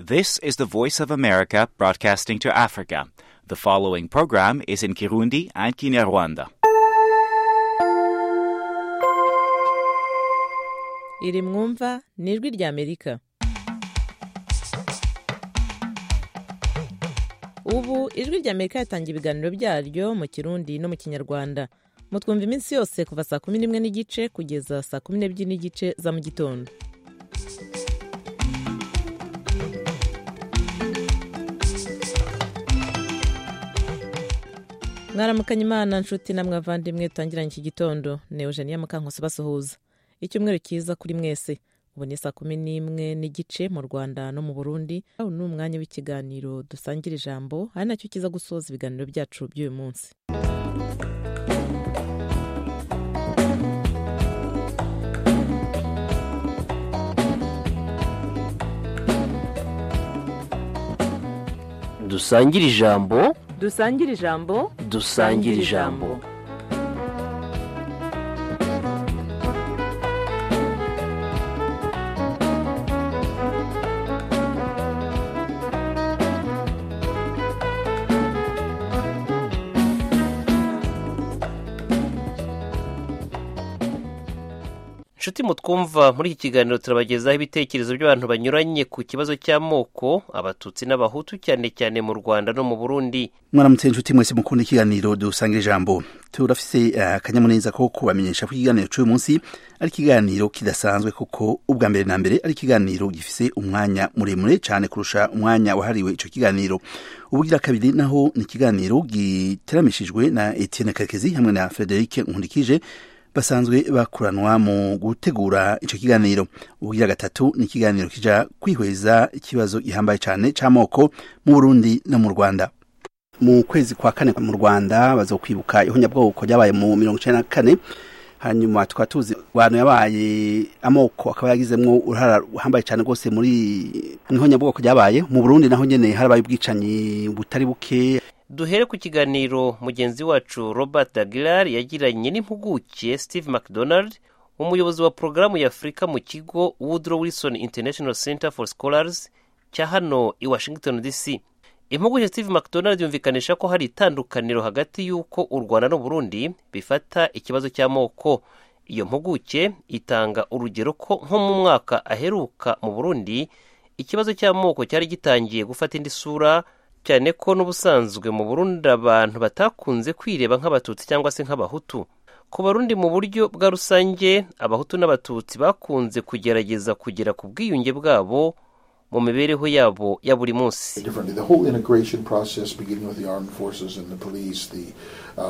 This is the Voice of America broadcasting to Africa. The following program is in Kirundi and Kinyarwanda. iri mwumva ni ijwi ry'amerika ubu ijwi ry'amerika yatangiye ibiganiro byaryo mu kirundi no mu kinyarwanda mutwumva iminsi yose kuva saa kumi n'imwe n'igice kugeza saa kumi n'ebyiri n'igice za mu gitondo mwaramukanye imana nshuti namwe abavandimwe dutangiranye iki gitondo ni eugenia mukankusi basuhuza icyumweru cyiza kuri mwese ubu ni saa kumi n'imwe n'igice mu rwanda no mu burundi ubu ni umwanya w'ikiganiro dusangira ijambo ari nacyo kiza gusoza ibiganiro byacu by'uyu munsi dusangire ijambo dusangire ijambo dusangire ijambo inshuti mutwumva muri iki kiganiro turabagezaho ibitekerezo by'abantu banyuranye ku kibazo cy'amoko abatutsi n'abahutu cyane cyane mu rwanda no mu burundi mwaramutse inshuti mwese mukunda ikiganiro dusanga ijambo turafise eh, akanyamuneza ko kubamenyesha ko ikiganiro cy'uyu munsi ari ikiganiro kidasanzwe kuko ubwa mbere na mbere ari ikiganiro gifise umwanya muremure cyane kurusha umwanya wahariwe icyo kiganiro ubugira kabiri naho ni ikiganiro giteramishijwe na Etienne Kakezi hamwe na Frederic Nkundikije basanzwe bakuranwa mu gutegura icyo kiganiro ubugira gatatu ni ikiganiro kija kwihweza ikibazo gihambaye cyane cy'amoko mu Burundi no mu Rwanda mu kwezi kwa kane mu rwanda bazokwibuka ihonyabwoko ryabaye mu mirongo icyenda na kane hanyuma tukaba tuzi abantu yabaye amoko akaba yagizemo uruhara ruhambaye cyane rwose muri mu ihonyabwoko ryabaye mu burundi naho nyine harabaye ubwicanyi butari buke duhere ku kiganiro mugenzi wacu robert aguilar yagiranye n'impuguke steve mcdonald umuyobozi wa porogaramu ya afurika mu kigo woodrow wilson international center for scholars cya hano i washington dc impuguke steve mcdonald yumvikanisha ko hari itandukaniro hagati y'uko u rwanda n'uburundi bifata ikibazo cy'amoko iyo mpuguke itanga urugero ko nko mu mwaka aheruka mu burundi ikibazo cy'amoko cyari gitangiye gufata indi sura cyane ko n'ubusanzwe mu burundi abantu batakunze kwireba nk'abatutsi cyangwa se nk'abahutu ku barundi mu buryo bwa rusange abahutu n'abatutsi bakunze kugerageza kugera ku bwiyunge bwabo mu mibereho yabo ya buri munsi differently. The whole integration process, beginning with the armed forces and the police, the uh,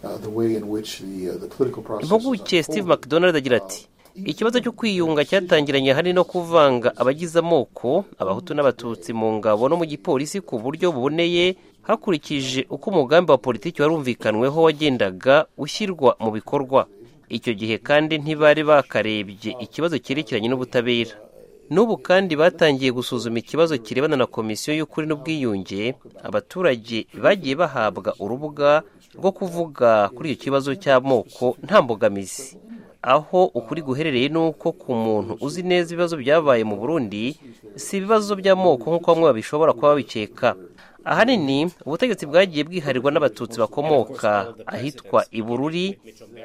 uh, the way in which the uh, the political process. is impuguke steve unfolded, mcdonald agira ati ikibazo cyo kwiyunga cyatangiranye hari no kuvanga abagize amoko abahutu n'abatutsi mu ngabo no mu gipolisi ku buryo buboneye hakurikije uko umugambi wa politiki warumvikanweho wagendaga ushyirwa mu bikorwa icyo gihe kandi ntibari bakarebye ikibazo cyerekeranye n'ubutabera n'ubu kandi batangiye gusuzuma ikibazo kirebana na komisiyo y'ukuri n'ubwiyunge abaturage bagiye bahabwa urubuga rwo kuvuga kuri icyo kibazo cy'amoko nta mbogamizi aho ukuri guherereye ni uko ku muntu uzi neza ibibazo byabaye mu burundi si ibibazo by'amoko nk'uko bamwe babishobora kuba babikeka ahanini ubutegetsi bwagiye bwiharirwa n'abatutsi bakomoka ahitwa ibururi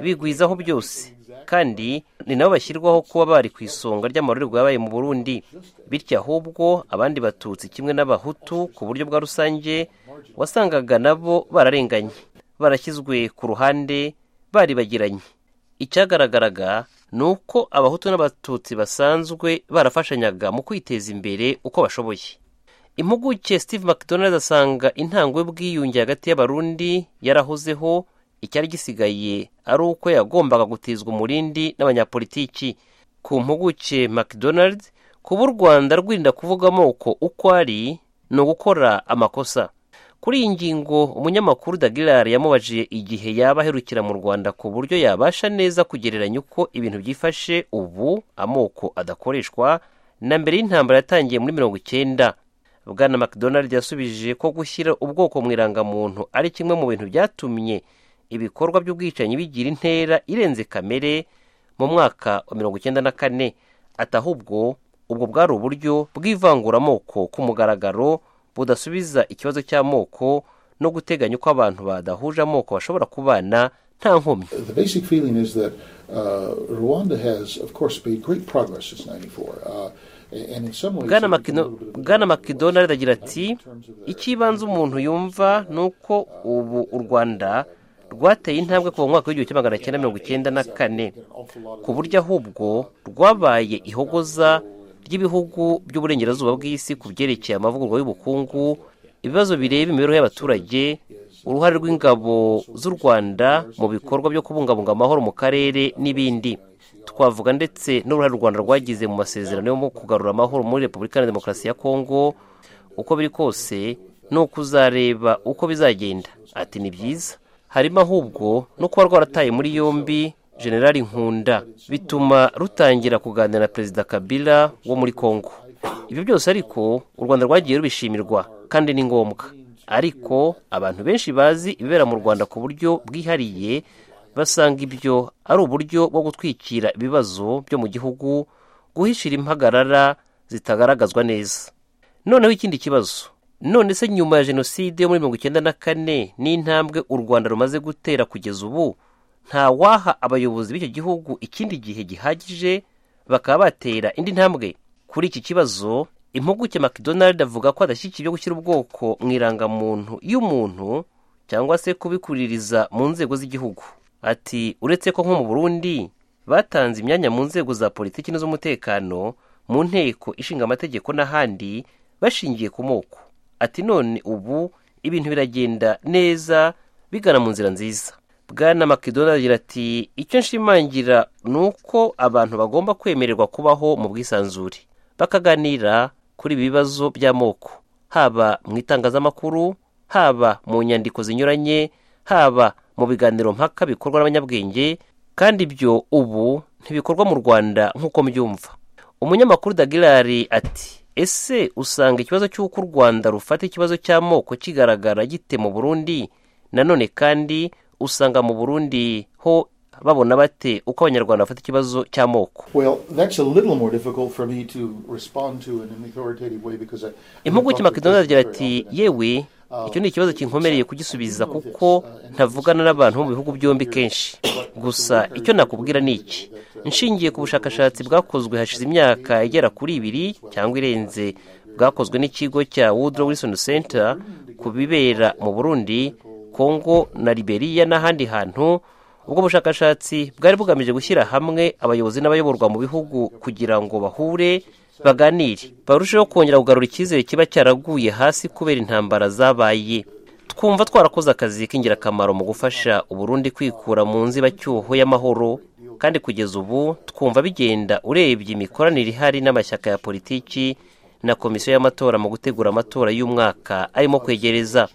bigwizaho byose kandi ni nabo bashyirwaho kuba bari ku isonga ry'amarorerwa yabaye mu burundi bityo ahubwo abandi batutsi kimwe n'abahutu ku buryo bwa rusange wasangaga nabo bararenganye barashyizwe ku ruhande baribagiranye icyagaragaraga ni uko abahutu n'abatutsi basanzwe barafashanyaga mu kwiteza imbere uko bashoboye impuguke steve mcdonald asanga intango y'ubwiyunge hagati y'abarundi yarahozeho icyari gisigaye ari uko yagombaga gutizwa umurindi n'abanyapolitiki ku mpuguke mcdonald kuba u rwanda rwirinda kuvuga amoko uko ari ni ugukora amakosa kuri iyi ngingo umunyamakuru dagilar yamubajiye igihe yaba aherukira mu rwanda ku buryo yabasha neza kugereranya uko ibintu byifashe ubu amoko adakoreshwa na mbere y'intambara yatangiye muri mirongo icyenda bwana mcdonald yasubije ko gushyira ubwoko mu irangamuntu ari kimwe mu bintu byatumye ibikorwa by'ubwicanyi bigira intera irenze kamere mu mwaka wa mirongo icyenda na kane atahubwo ubwo bwari uburyo bw'ivanguramoko ku mugaragaro budasubiza ikibazo cy'amoko no guteganya uko abantu badahuje amoko bashobora kubana nta nkomyi The basic feeling is that uh, Rwanda has, of course, made great progress since '94, uh, and in some ways, bwana I think a Makino- little bit of a bwana mcdonald agira ati in terms of their- icy'ibanze umuntu yumva ni uko ubu u rwanda rwateye intambwe kuva mu mwaka w'igihumbi kimwe magana cyenda mirongo icyenda na kane an awful lot of ku buryo ahubwo rwabaye ihogoza ry'ibihugu by'uburengerazuba bw'isi ku byerekeye amavugurwa y'ubukungu ibibazo bireba imibereho y'abaturage uruhare rw'ingabo z'u rwanda mu bikorwa byo kubungabunga amahoro mu karere n'ibindi twavuga ndetse n'uruhare u rwanda rwagize mu masezerano yo mu kugarura amahoro muri repubulika na demokarasi ya kongo uko biri kose ni ukuzareba uko bizagenda ati ni byiza harimo ahubwo no kuba rwarataye muri yombi generali nkunda bituma rutangira kuganira na perezida kabila wo muri kongo ibyo byose ariko u rwanda rwagiye rubishimirwa kandi ni ngombwa ariko abantu benshi bazi ibibera mu rwanda ku buryo bwihariye basanga ibyo ari uburyo bwo gutwikira ibibazo byo mu gihugu guhishira impagarara zitagaragazwa neza noneho ikindi kibazo none se nyuma ya jenoside yo muri mirongo icyenda na kane n'intambwe u rwanda rumaze gutera kugeza ubu nta waha abayobozi b'icyo gihugu ikindi gihe gihagije bakaba batera indi ntambwe kuri iki kibazo impuguke mcdonald avuga ko adashyigikiye ibyo gushyira ubwoko mu irangamuntu y'umuntu cyangwa se kubikuririza mu nzego z'igihugu ati uretse ko nko mu burundi batanze imyanya mu nzego za politiki n'iz'umutekano mu nteko ishinga amategeko n'ahandi bashingiye ku moko ati none ubu ibintu biragenda neza bigana mu nzira nziza bwana mcdonald agira ati icyo nshimangira ni uko abantu bagomba kwemererwa kubaho mu bwisanzure bakaganira kuri ibi bibazo by'amoko haba mu itangazamakuru haba mu nyandiko zinyuranye haba mu biganiro mpaka bikorwa n'abanyabwenge kandi ibyo ubu ntibikorwa mu rwanda nk'uko mbyumva umunyamakuru dagirari ati ese usanga ikibazo cy'uko u rwanda rufata ikibazo cy'amoko kigaragara gite mu burundi nanone kandi usanga mu burundi ho babona bate uko abanyarwanda bafata ikibazo cy'amoko Well, that's a little more difficult for me to respond to in an authoritative way because I. impuguke I've talked to makedonali agira business ati very often. yewe icyo ni ikibazo kinkomereye kugisubiza kuko ntavugana n'abantu bo mu bihugu byombi kenshi gusa icyo nakubwira ni iki nshingiye ku bushakashatsi bwakozwe hashize imyaka igera kuri ibiri cyangwa irenze bwakozwe n'ikigo cya woodrow wilson center ku bibera mu burundi kongo na liberiya n'ahandi hantu ubwo bushakashatsi bwari bugamije gushyira hamwe abayobozi n'abayoborwa mu bihugu kugira ngo bahure baganire barusheho kongera kugarura icyizere kiba cyaraguye hasi kubera intambara zabaye twumva twarakoze akazi k'ingirakamaro mu gufasha uburundi kwikura mu nzibacyuho y'amahoro kandi kugeza ubu twumva bigenda urebye imikoranire ihari n'amashyaka ya politiki na komisiyo y'amatora mu gutegura amatora y'umwaka arimo kwegereza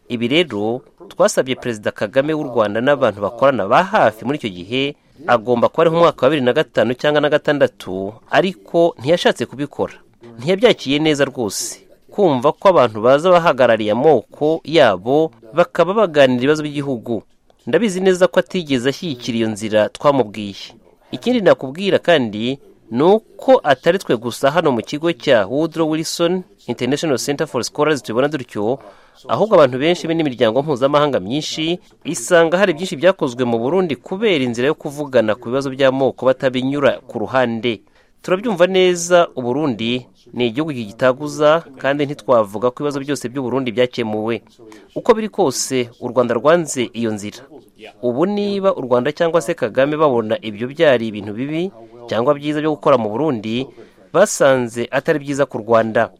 ibi rero twasabye perezida kagame w'u rwanda n'abantu bakorana ba hafi muri icyo gihe agomba kuba ari nk'umwaka wa bibiri na gatanu cyangwa na gatandatu ariko ntiyashatse kubikora ntiyabyakiye neza rwose kumva ko abantu baza bahagarariye amoko yabo bakaba baganira ibibazo by'igihugu ndabizi neza ko atigeze ashyigikira iyo nzira twamubwiye ikindi nakubwira kandi ni uko atari twe gusa hano mu kigo cya woodrow wilson international center for scholars tubibona dutyo ahubwo abantu benshi be n'imiryango mpuzamahanga myinshi isanga hari byinshi byakozwe mu burundi kubera inzira yo kuvugana ku bibazo by'amoko batabinyura ku ruhande turabyumva neza uburundi ni igihugu gitaguza kandi ntitwavuga ko ibibazo byose by'uburundi byakemuwe uko biri kose u rwanda rwanze iyo nzira ubu niba u rwanda cyangwa se kagame babona ibyo byari ibintu bibi cyangwa byiza byo gukora mu burundi basanze atari byiza ku rwanda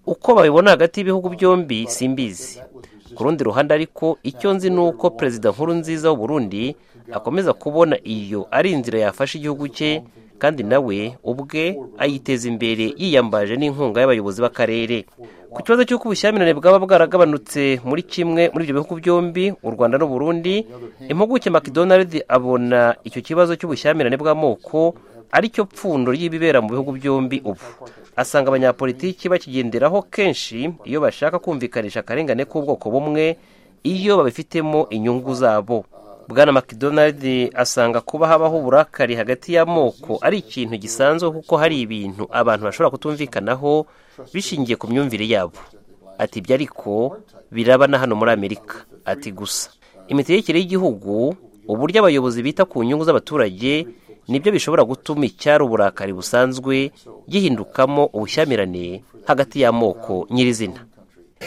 uko babibona hagati y'ibihugu byombi simbizi ku rundi ruhande ariko icyo nzi ni uko perezida nkuru nziza w'uburundi akomeza kubona iyo ari inzira yafasha igihugu cye kandi nawe ubwe ayiteza imbere yiyambaje n'inkunga y'abayobozi b'akarere ku kibazo cy'uko ubushyamirane bwaba bwaragabanutse muri kimwe muri ibyo bihugu byombi u rwanda n'uburundi impuguke mcdonald abona icyo kibazo cy'ubushyamirane bw'amoko aricyo pfundo ry'ibibera mu bihugu byombi ubu asanga abanyapolitiki bakigenderaho kenshi iyo bashaka kumvikanisha akarengane k'ubwoko bumwe iyo babifitemo inyungu zabo bwana mcdonald asanga kuba habaho uburakari hagati y'amoko ari ikintu gisanzwe kuko hari ibintu abantu bashobora kutumvikanaho bishingiye ku myumvire yabo ati ibyo ariko biraba na hano muri amerika ati gusa imitegekere y'igihugu uburyo abayobozi bita ku nyungu z'abaturage nibyo bishobora gutuma icyari uburakari busanzwe gihindukamo ubushyamirane hagati y'amoko nyirizina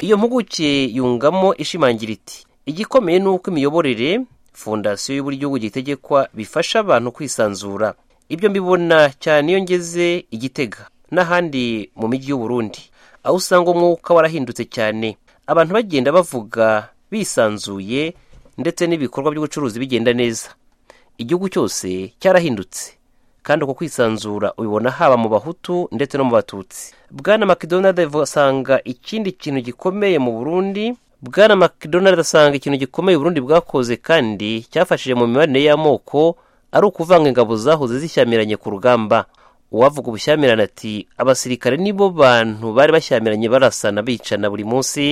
iyo mpuguke yungamo ishimangira iti igikomeye ni uko imiyoborere fondasiyo y'uburyo gitegekwa bifasha abantu kwisanzura ibyo mbibona cyane iyo ngeze igitega n'ahandi mu mijyi y'uburundi aho usanga umwuka warahindutse cyane abantu bagenda bavuga bisanzuye ndetse n'ibikorwa by'ubucuruzi bigenda neza igihugu cyose cyarahindutse kandi uko kwisanzura ubibona haba mu bahutu ndetse no mu batutsi bwana mcdonald asanga ikindi kintu gikomeye mu burundi bwana mcdonald asanga ikintu gikomeye burundi bwakoze kandi cyafashije mu mibanire y'amoko ari ukuvanga ingabo zahoze zishyamiranye ku rugamba uwavuga ubushyamirane ati abasirikare nibo bantu bari bashyamiranye barasana bicana buri munsi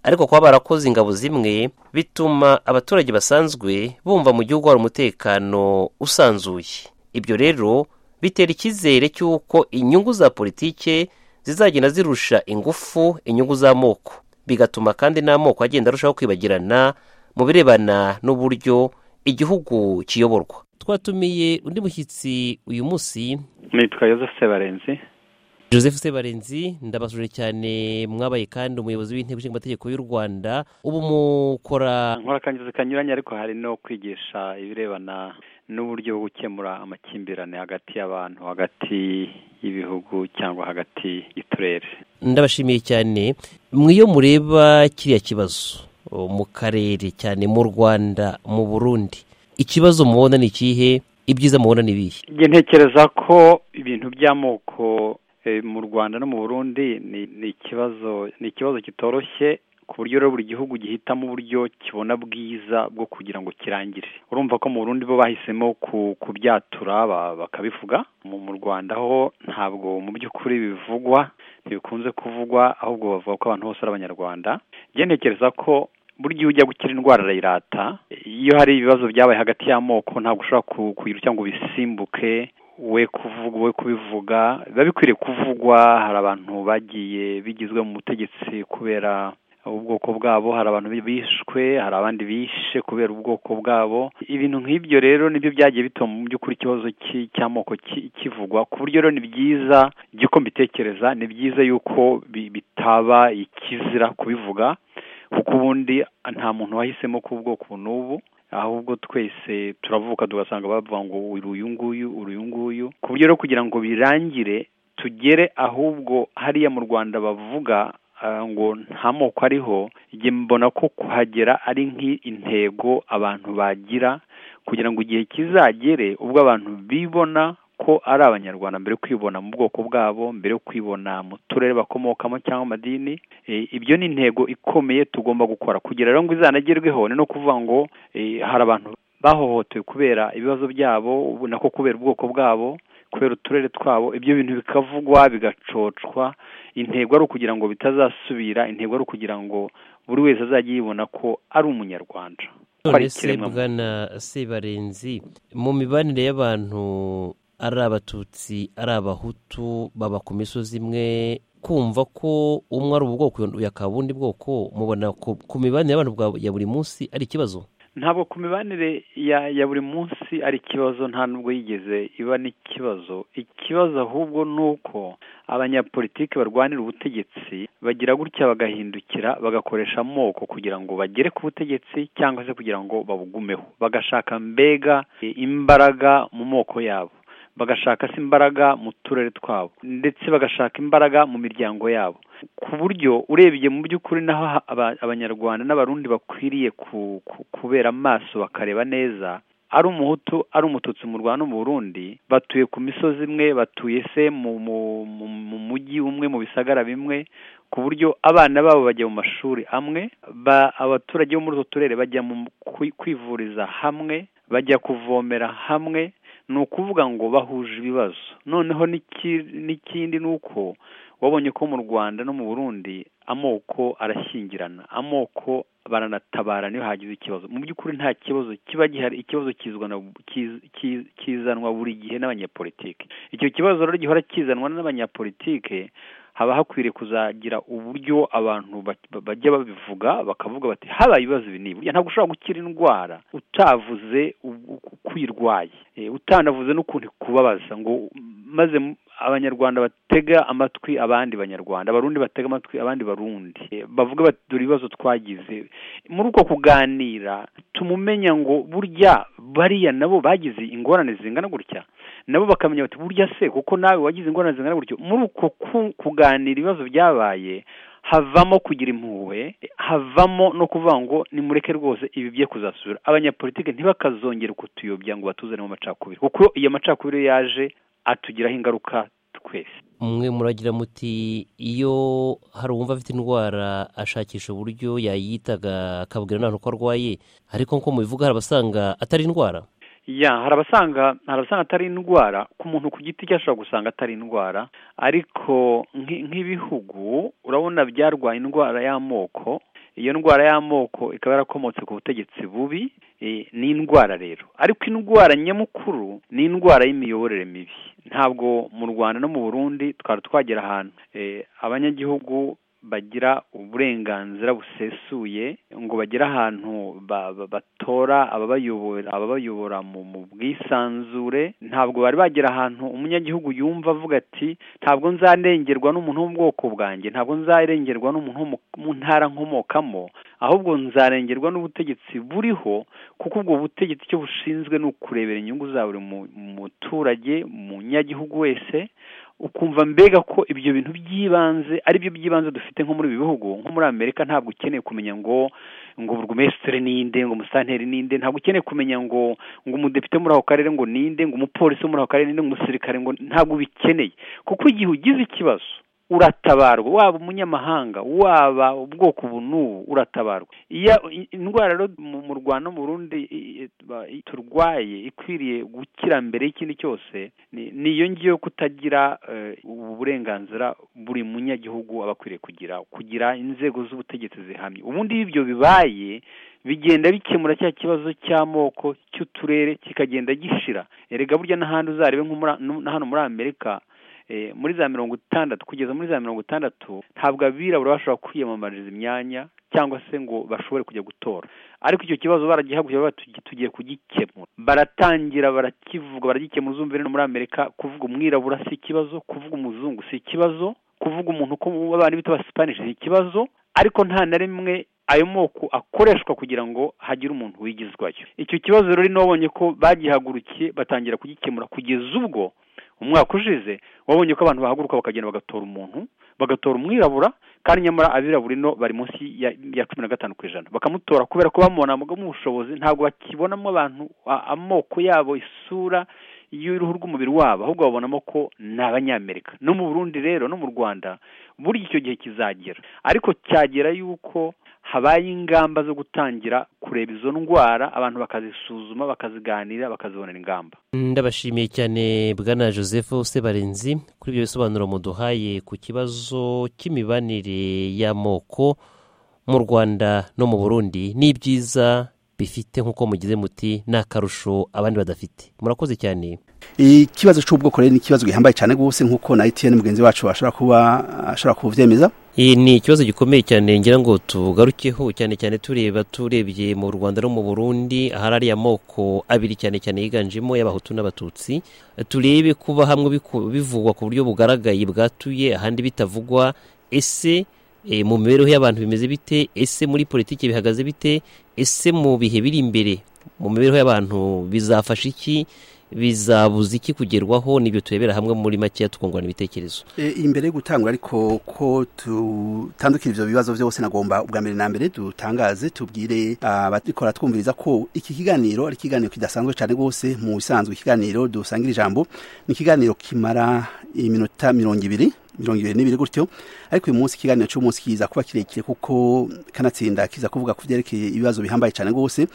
ariko kuba barakoze ingabo zimwe bituma abaturage basanzwe bumva mu gihugu hari umutekano usanzuye ibyo rero bitera icyizere cy'uko inyungu za politike zizagenda zirusha ingufu inyungu z'amoko bigatuma kandi n'amoko agenda arushaho kwibagirana mu birebana n'uburyo igihugu kiyoborwa twatumiye undi mushyitsi uyu munsi nitwa Yozefu Sebarenzi joseph sebarenzi ndabasuje cyane mwabaye kandi umuyobozi w'intebe nshingamategeko y'u rwanda ubu mukora nkora akangizi kanyuranye ariko hari no kwigisha ibirebana n'uburyo bwo gukemura amakimbirane hagati y'abantu hagati y'ibihugu cyangwa hagati y'uturere ndabashimiye cyane mwiyo mureba kiriya kibazo mu karere cyane mu rwanda mu burundi ikibazo mubona ni ikihe ibyiza mubona ni ibihe ntekereza ko ibintu by'amoko mu rwanda no mu burundi ni ikibazo ni ikibazo kitoroshye ku buryo rero buri gihugu gihitamo uburyo kibona bwiza bwo kugira ngo kirangire urumva ko mu burundi bo bahisemo kubyatura bakabivuga mu rwanda ho ntabwo mu by'ukuri bivugwa ntibikunze kuvugwa ahubwo bavuga ko abantu bose ari abanyarwanda ntekereza ko burya iyo ujya gukira indwara arayirata iyo hari ibibazo byabaye hagati y'amoko ntabwo ushobora kugira cyangwa bisimbuke we kuvuga we kubivuga biba bikwiriye kuvugwa hari abantu bagiye bigizwe mu butegetsi kubera ubwoko bwabo hari abantu bishwe hari abandi bishe kubera ubwoko bwabo ibintu nk'ibyo rero nibyo byagiye bituma mu by'ukuri ikibazo cy'amoko kivugwa ku buryo rero ni byiza by'uko mbitekereza ni byiza yuko bitaba ikizira kubivuga kuko ubundi nta muntu wahisemo ku bwoko n'ubu ahubwo twese turavuka tugasanga bavuga ngo uyu nguyu uyu nguyu ku buryo rero kugira ngo birangire tugere ahubwo hariya mu rwanda bavuga ngo nta moko ariho igihe mbona ko kuhagera ari nk'intego abantu bagira kugira ngo igihe kizagere ubwo abantu bibona ko ari abanyarwanda mbere yo kwibona mu bwoko bwabo mbere yo kwibona mu turere bakomokamo cyangwa amadini ibyo ni intego ikomeye tugomba gukora kugira rero ngo izanagerweho ni no kuvuga ngo hari abantu bahohotewe kubera ibibazo byabo nako kubera ubwoko bwabo kubera uturere twabo ibyo bintu bikavugwa bigacocwa intego ari ukugira ngo bitazasubira intego ari ukugira ngo buri wese azajya yibona ko ari umunyarwanda none se bwana sebarenzi mu mibanire y'abantu ari abatutsi ari abahutu baba ku misozi imwe kumva ko umwe ari ubwoko yakaba ubundi bwoko mubona ku mibanire y'abantu ya buri munsi ari ikibazo ntabwo ku mibanire ya buri munsi ari ikibazo nta nubwo yigeze iba n'ikibazo ikibazo ahubwo ni uko abanyapolitiki barwanira ubutegetsi bagira gutya bagahindukira bagakoresha amoko kugira ngo bagere ku butegetsi cyangwa se kugira ngo babugumeho bagashaka mbega imbaraga mu moko yabo bagashaka se imbaraga mu turere twabo ndetse bagashaka imbaraga mu miryango yabo ku buryo urebye mu by'ukuri naho abanyarwanda n'abarundi bakwiriye kubera amaso bakareba neza ari umuhutu ari umututsi mu rwanda no mu burundi batuye ku misozi imwe batuye se mu mujyi umwe mu bisagara bimwe ku buryo abana babo bajya mu mashuri amwe abaturage bo muri utwo turere bajya kwivuriza hamwe bajya kuvomera hamwe ni ukuvuga ngo bahuje ibibazo noneho n'ikindi ni uko wabonye ko mu rwanda no mu burundi amoko arashyingirana amoko baranatabara niyo hagize ikibazo mu by'ukuri nta kibazo kiba gihari ikibazo kizanwa buri gihe n'abanyapolitike icyo kibazo rero gihora kizanwa n'abanyapolitike haba hakwiriye kuzagira uburyo abantu bajya babivuga bakavuga bati habaye ibibazo ibi ni burya ntabwo ushobora gukira indwara utavuze uko uyirwaye utanavuze n'ukuntu kubabaza ngo maze abanyarwanda batega amatwi abandi banyarwanda abarundi batega amatwi abandi barundi bavuga bati dore ibibazo twagize muri uko kuganira tumumenya ngo burya bariya nabo bagize ingorane zingana gutya nabo bakamenya bati burya se kuko nawe wagize ingorane zingana gutya muri uko kuganira ibibazo byabaye havamo kugira impuhwe havamo no kuvuga ngo nimureke rwose ibi bye kuzasubira abanyapolitike ntibakazongere kutuyobya ngo batuzanemo amacakubiri kuko iyo macakubiri yaje atugiraho ingaruka twese mwe muragira muti iyo hari uwumva afite indwara ashakisha uburyo yayitaga akabwira n'abantu ko arwaye ariko nko mubivuga hari abasanga atari indwara ya hari abasanga hari abasanga atari indwara ku muntu ku giti cye ashobora gusanga atari indwara ariko nk'ibihugu urabona byarwaye indwara y'amoko iyo ndwara y'amoko ikaba yarakomotse ku butegetsi bubi ni indwara rero ariko indwara nyamukuru ni indwara y'imiyoborere mibi ntabwo mu rwanda no mu burundi twari twagera ahantu abanyagihugu bagira uburenganzira busesuye ngo bagere ahantu batora ababayobora ababayobora mu bwisanzure ntabwo bari bagera ahantu umunyagihugu yumva avuga ati ntabwo nzarengerwa n'umuntu wo mu bwoko bwanjye ntabwo nzarengerwa n'umuntu wo mu ntara nkomokamo ahubwo nzarengerwa n'ubutegetsi buriho kuko ubwo butegetsi icyo bushinzwe ni ukurebera inyungu za buri muturage umunyagihugu wese ukumva mbega ko ibyo bintu by'ibanze ari byo by'ibanze dufite nko muri ibi bihugu nko muri amerika ntabwo ukeneye kumenya ngo ngo burugumesitiri ninde ngo umusitanteri ninde ntabwo ukeneye kumenya ngo ngo umudepite muri ako karere ngo ninde ngo umupolisi muri ako karere ninde ngo umusirikare ngo ntabwo ubikeneye kuko igihe ugize ikibazo uratabarwa waba umunyamahanga waba ubwoko ubu n'ubu uratabarwa iyo indwara rero mu rwanda no mu rundi turwaye ikwiriye gukira mbere y'ikindi cyose ni iyo ngiyo kutagira ubu burenganzira buri munyagihugu aba akwiriye kugira kugira inzego z'ubutegetsi zihamye ubundi iyo ibyo bibaye bigenda bikemura cya kibazo cy'amoko cy'uturere kikagenda gishira erega burya n'ahandi uzarebe nko hano muri amerika muri za mirongo itandatu kugeza muri za mirongo itandatu ntabwo abirabura bashobora kwiyamamariza imyanya cyangwa se ngo bashobore kujya gutora ariko icyo kibazo baragihaguye tugiye kugikemura baratangira barakivuga baragikemura uzumva rero muri amerika kuvuga umwirabura si ikibazo kuvuga umuzungu si ikibazo kuvuga umuntu uko abantu bita abasipanishi ni ikibazo ariko nta na rimwe ayo moko akoreshwa kugira ngo hagire umuntu wigizwayo icyo kibazo rero n'uwabonye ko bagihagurukiye batangira kugikemura kugeza ubwo umwaka ushize wabonye ko abantu bahaguruka bakagenda bagatora umuntu bagatora umwirabura kandi nyamara abirabura ino bari munsi ya cumi na gatanu ku ijana bakamutora kubera ko bamubona mu bushobozi ntabwo bakibonamo abantu amoko yabo isura y'uruhu rw'umubiri wabo ahubwo babonamo ko ni abanyamerika no mu burundi rero no mu rwanda buriya icyo gihe kizagera ariko cyagera yuko habaye ingamba zo gutangira kureba izo ndwara abantu bakazisuzuma bakaziganira bakazibonera ingamba ndabashimiye cyane bwana joseph sebarenzi kuri ibyo bisobanuro muduhaye ku kibazo cy'imibanire y'amoko mu rwanda no mu burundi n'ibyiza bifite nk'uko mugize muti ni akarusho abandi badafite murakoze cyane ikibazo cy'ubwoko rero ni ikibazo gihambaye cyane rwose nk'uko na etiyeni mugenzi wacu ashobora kuba ashobora kubyemeza iyi ni ikibazo gikomeye cyane ngira ngo tugarukeho cyane cyane tureba turebye mu rwanda no mu burundi ahari ariya moko abiri cyane cyane yiganjemo y'abahutu n'abatutsi turebe kuba hamwe bivugwa ku buryo bugaragaye bwatuye ahandi bitavugwa ese mu mibereho y'abantu bimeze bite ese muri politiki bihagaze bite ese mu bihe biri imbere mu mibereho y'abantu bizafasha iki bizabuza iki kugerwaho nibyo turebera hamwe muri makeya tukungurana ibitekerezo imbere yo gutangwa ariko ko tutandukira ibyo bibazo byose nagomba ubwa mbere na mbere dutangaze tubwire ababikora twumviriza ko iki kiganiro ari ikiganiro kidasanzwe cyane rwose mu bisanzwe ikiganiro dusangira ijambo ni ikiganiro kimara iminota mirongo ibiri byongeye n'ibiri gutyo ariko uyu munsi ikiganiro cy'umunsi kiza kuba kirekire kuko kanatsinda kiza kuvuga ku byerekeye ibibazo bihambaye cyane rwose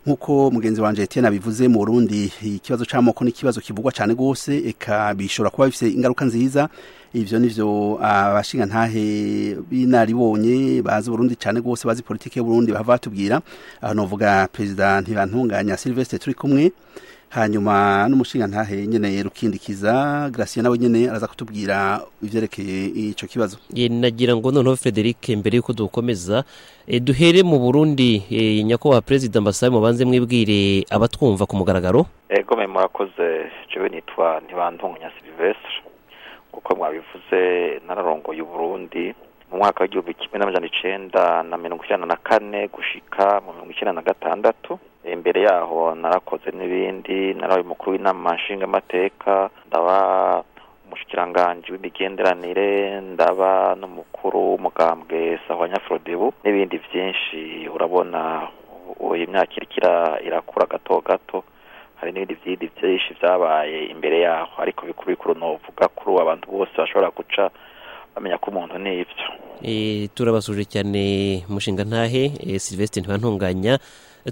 nk'uko mugenzi wanjye Etienne abivuze mu Burundi ikibazo cy'amoko ni ikibazo kivugwa cyane rwose eka bishobora kuba bifite ingaruka nziza ivyo nivyo abashinga ntahe binaribonye bazi Burundi cyane rwose bazi politike y'Uburundi bahava batubwira aho novuga president ntibantunganya Sylvestre turi kumwe hanyuma n'umushinga ntahe nyene rukindikiza Gracia nawe nyene araza kutubwira ivyerekeye ico kibazo ye nagira ngo noneho Frederic mbere yuko dukomeza eh, duhere mu Burundi eh, nyakubahwa perezida Mbasabe mubanze mwibwire abatwumva ku mugaragaro ego me murakoze jewe nitwa ntibantunganya Sylvestre kuko mwabivuze nararongoye Burundi mu mwaka w'igihumbi kimwe n'amajana icenda na mirongo icyenda na kane gushika mu mirongo icyenda na gatandatu imbere yaho narakoze n'ibindi narabaye umukuru w'inama nshingamateka ndaba umushikiranganji w'imigenderanire ndaba n'umukuru w'umugambwe sahwanya frodebu n'ibindi byinshi urabona ubu imyaka iriko ira- irakura gato gato hari n'ibindi byindi byinshi byabaye imbere yaho ariko bikuru bikuru novuga kuri ubu abantu bose bashobora guca bamenya ko umuntu ni ibyo Eh, turabasuje cyane mushinga ntahe eh, Sylvestre ntibantunganya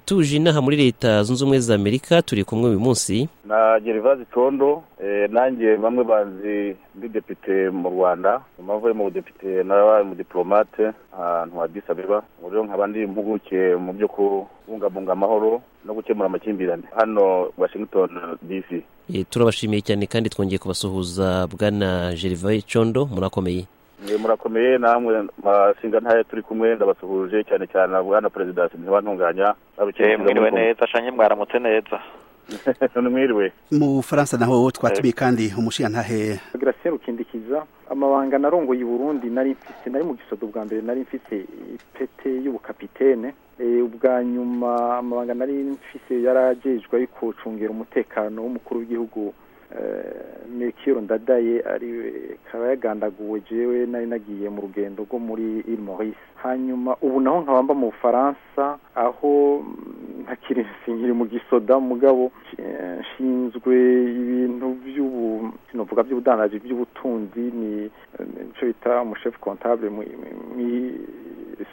tuje inaha muri leta zunze ubumwe za Amerika turi kumwe uyu munsi na gerivasi condo nanjye bamwe banzi ndi depite mu rwanda mpavuye mu budepite narabaye umudipolomate ahantu hadisa abeba ubu rero nkaba ndi impuguke mu byo kubungabunga amahoro no gukemura amakimbirane hano washington dc Eh, turabashimiye cyane kandi twongeye kubasuhuza bwana Gervais Condo murakomeye Mwe murakomeye namwe mashinga ntayo turi kumwe ndabasuhuje cyane cyane na bwana perezida ntibantunganya Eh, mwiriwe neza canke mwaramutse neza mwiriwe mu Bufaransa naho twatumiye kandi umushinga ntahe gracia rukindikiza amabanga narongoye i burundi nari mfise nari mu gisodo bwa mbere nari mfise ipete y'ubukapitene Eh, ubwa nyuma amabanga nari mfise yarajejwe yo kucungera umutekano w'umukuru w'igihugu eh, melchior ndadaye ariwe kaba yagandaguwe jewe nari nagiye mu rugendo rwo muri ile maurice hanyuma ubu naho nkaba mba mu bufaransa aho mm, ntakiri sinkiri mu gisoda mugabo eh, nshinzwe ibintu by'ubu sinovuga by'ubudandaji by'ubutunzi ni eh, nico bita umushefu comptable mwi- mwi- mwi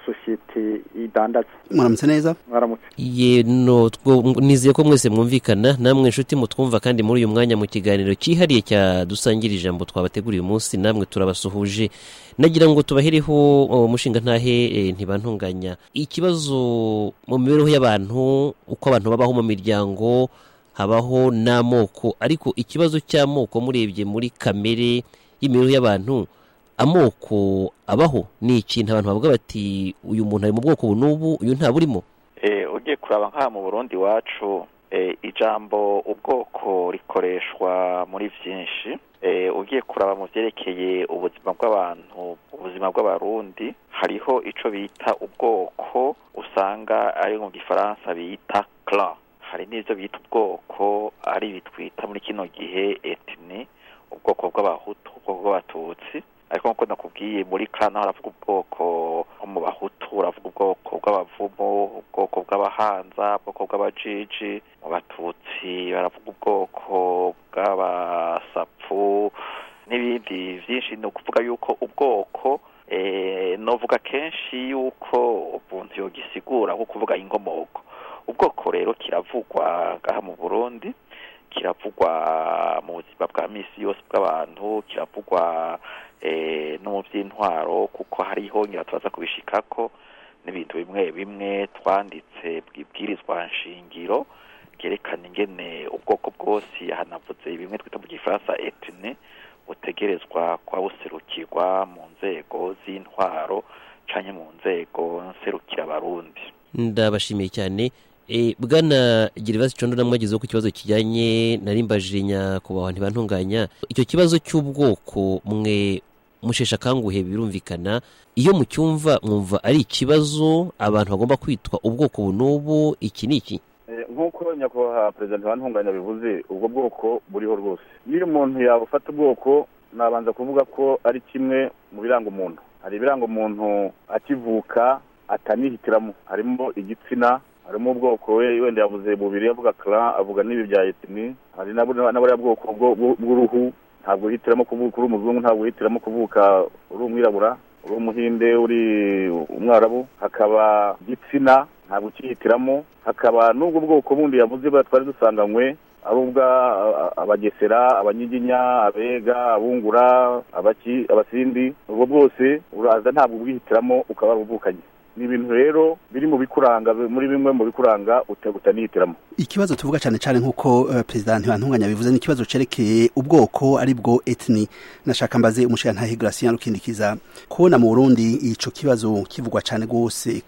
sosiyete idandaza muramutse neza mwaramutse ye no two- nizeye ko mwese mwumvikana namwe inshuti mutwumva kandi muri uyu mwanya mu kiganiro cyihariye cya dusangira ijambo twabateguriye uyu munsi namwe turabasuhuje nagira ngo tubahereho oh, mushinga ntahe eh, ntibantunganya ikibazo mu mibereho y'abantu uko abantu babaho mu miryango habaho n'amoko ariko ikibazo cy'amoko murebye muri kamere y'imibereho y'abantu amoko abaho ni ikintu abantu bavuga bati uyu muntu ari mu bwoko ubu n'ubu uyu ntaburimo Eh, ugiye kuraba nk'aha mu burundi iwacu eh, ijambo ubwoko rikoreshwa muri byinshi Eh, ugiye kuraba mu byerekeye ubuzima bw'abantu ubuzima bw'abarundi hariho ico bita ubwoko usanga ari mu gifaransa bita clan hari n'ivyo bita ubwoko ari bitwita muri kino gihe etni ubwoko bw'abahutu ubwoko bw'abatutsi ariko nk'uko nakubwiye muri kana haravuga ubwoko nko mu bahutu uravuga ubwoko bw'abavumo ubwoko bw'abahanza ubwoko bw'abajiji mu batutsi baravuga ubwoko bw'abasapfu n'ibindi byinshi ni ukuvuga yuko ubwoko eh, novuga kenshi yuko umuntu yogisigura nko kuvuga inkomoko ubwoko rero kiravugwa ngaha mu burundi kiravugwa mu buzima bwa misi yose bw'abantu kiravugwa eh, no mu by'intwaro kuko hariho ngira turaza kubishikako n'ibintu bimwe bimwe twanditse bwibwirizwa nshingiro byerekana ingene ubwoko bwose hanavuze bimwe twita mu gifaransa etine butegerezwa kuba buserukirwa mu nzego z'intwaro canke mu nzego nserukira abarundi ndabashimiye cyane e, bwana gerivasi condo namwagezeho ku kibazo kijyanye narimbaje nyakubahwa ntibantunganya icyo kibazo cy'ubwoko mwe mushesha akanguhe birumvikana iyo mucyumva mwumva ari ikibazo abantu bagomba kwitwa ubwoko ubu n'ubu iki ni iki Eh, nk'uko nyakubahwa perezida ntibantunganya bivuze ubwo bwoko buriho rwose niyo umuntu yabufata ubwoko nabanza kuvuga ko ari kimwe mu biranga umuntu hari ibiranga umuntu akivuka atanihitiramo harimo igitsina harimo ubwoko we wenda yavuze bubiri avuga kara avuga n'ibi bya etini hari na buriya bwoko bwo- bwo- bw'uruhu ntabwo uhitiramo kuvuka uri umuzungu ntabwo uhitiramo kuvuka uri umwirabura uri umuhinde uri umwarabu hakaba igitsina ntabwo ukihitiramo hakaba n'ubwo bwoko bundi yavuze twari dusanganywe ari ubwa abagesera abanyiginya abega abungura abasindi ubwo bwose uraza ntabwo ubwihitiramo ukaba warubukanye ni ibintu rero biri mu bikuranga muri bimwe mu bikuranga utanihitiramo ikibazo tuvuga cyane cyane nk'uko perezida ntibantunganya bivuze ni ikibazo cyerekeye ubwoko ari bwo etini nashaka mbaze umushinga garasiyo rukindikiza kubona mu burundi icyo kibazo kivugwa cyane rwose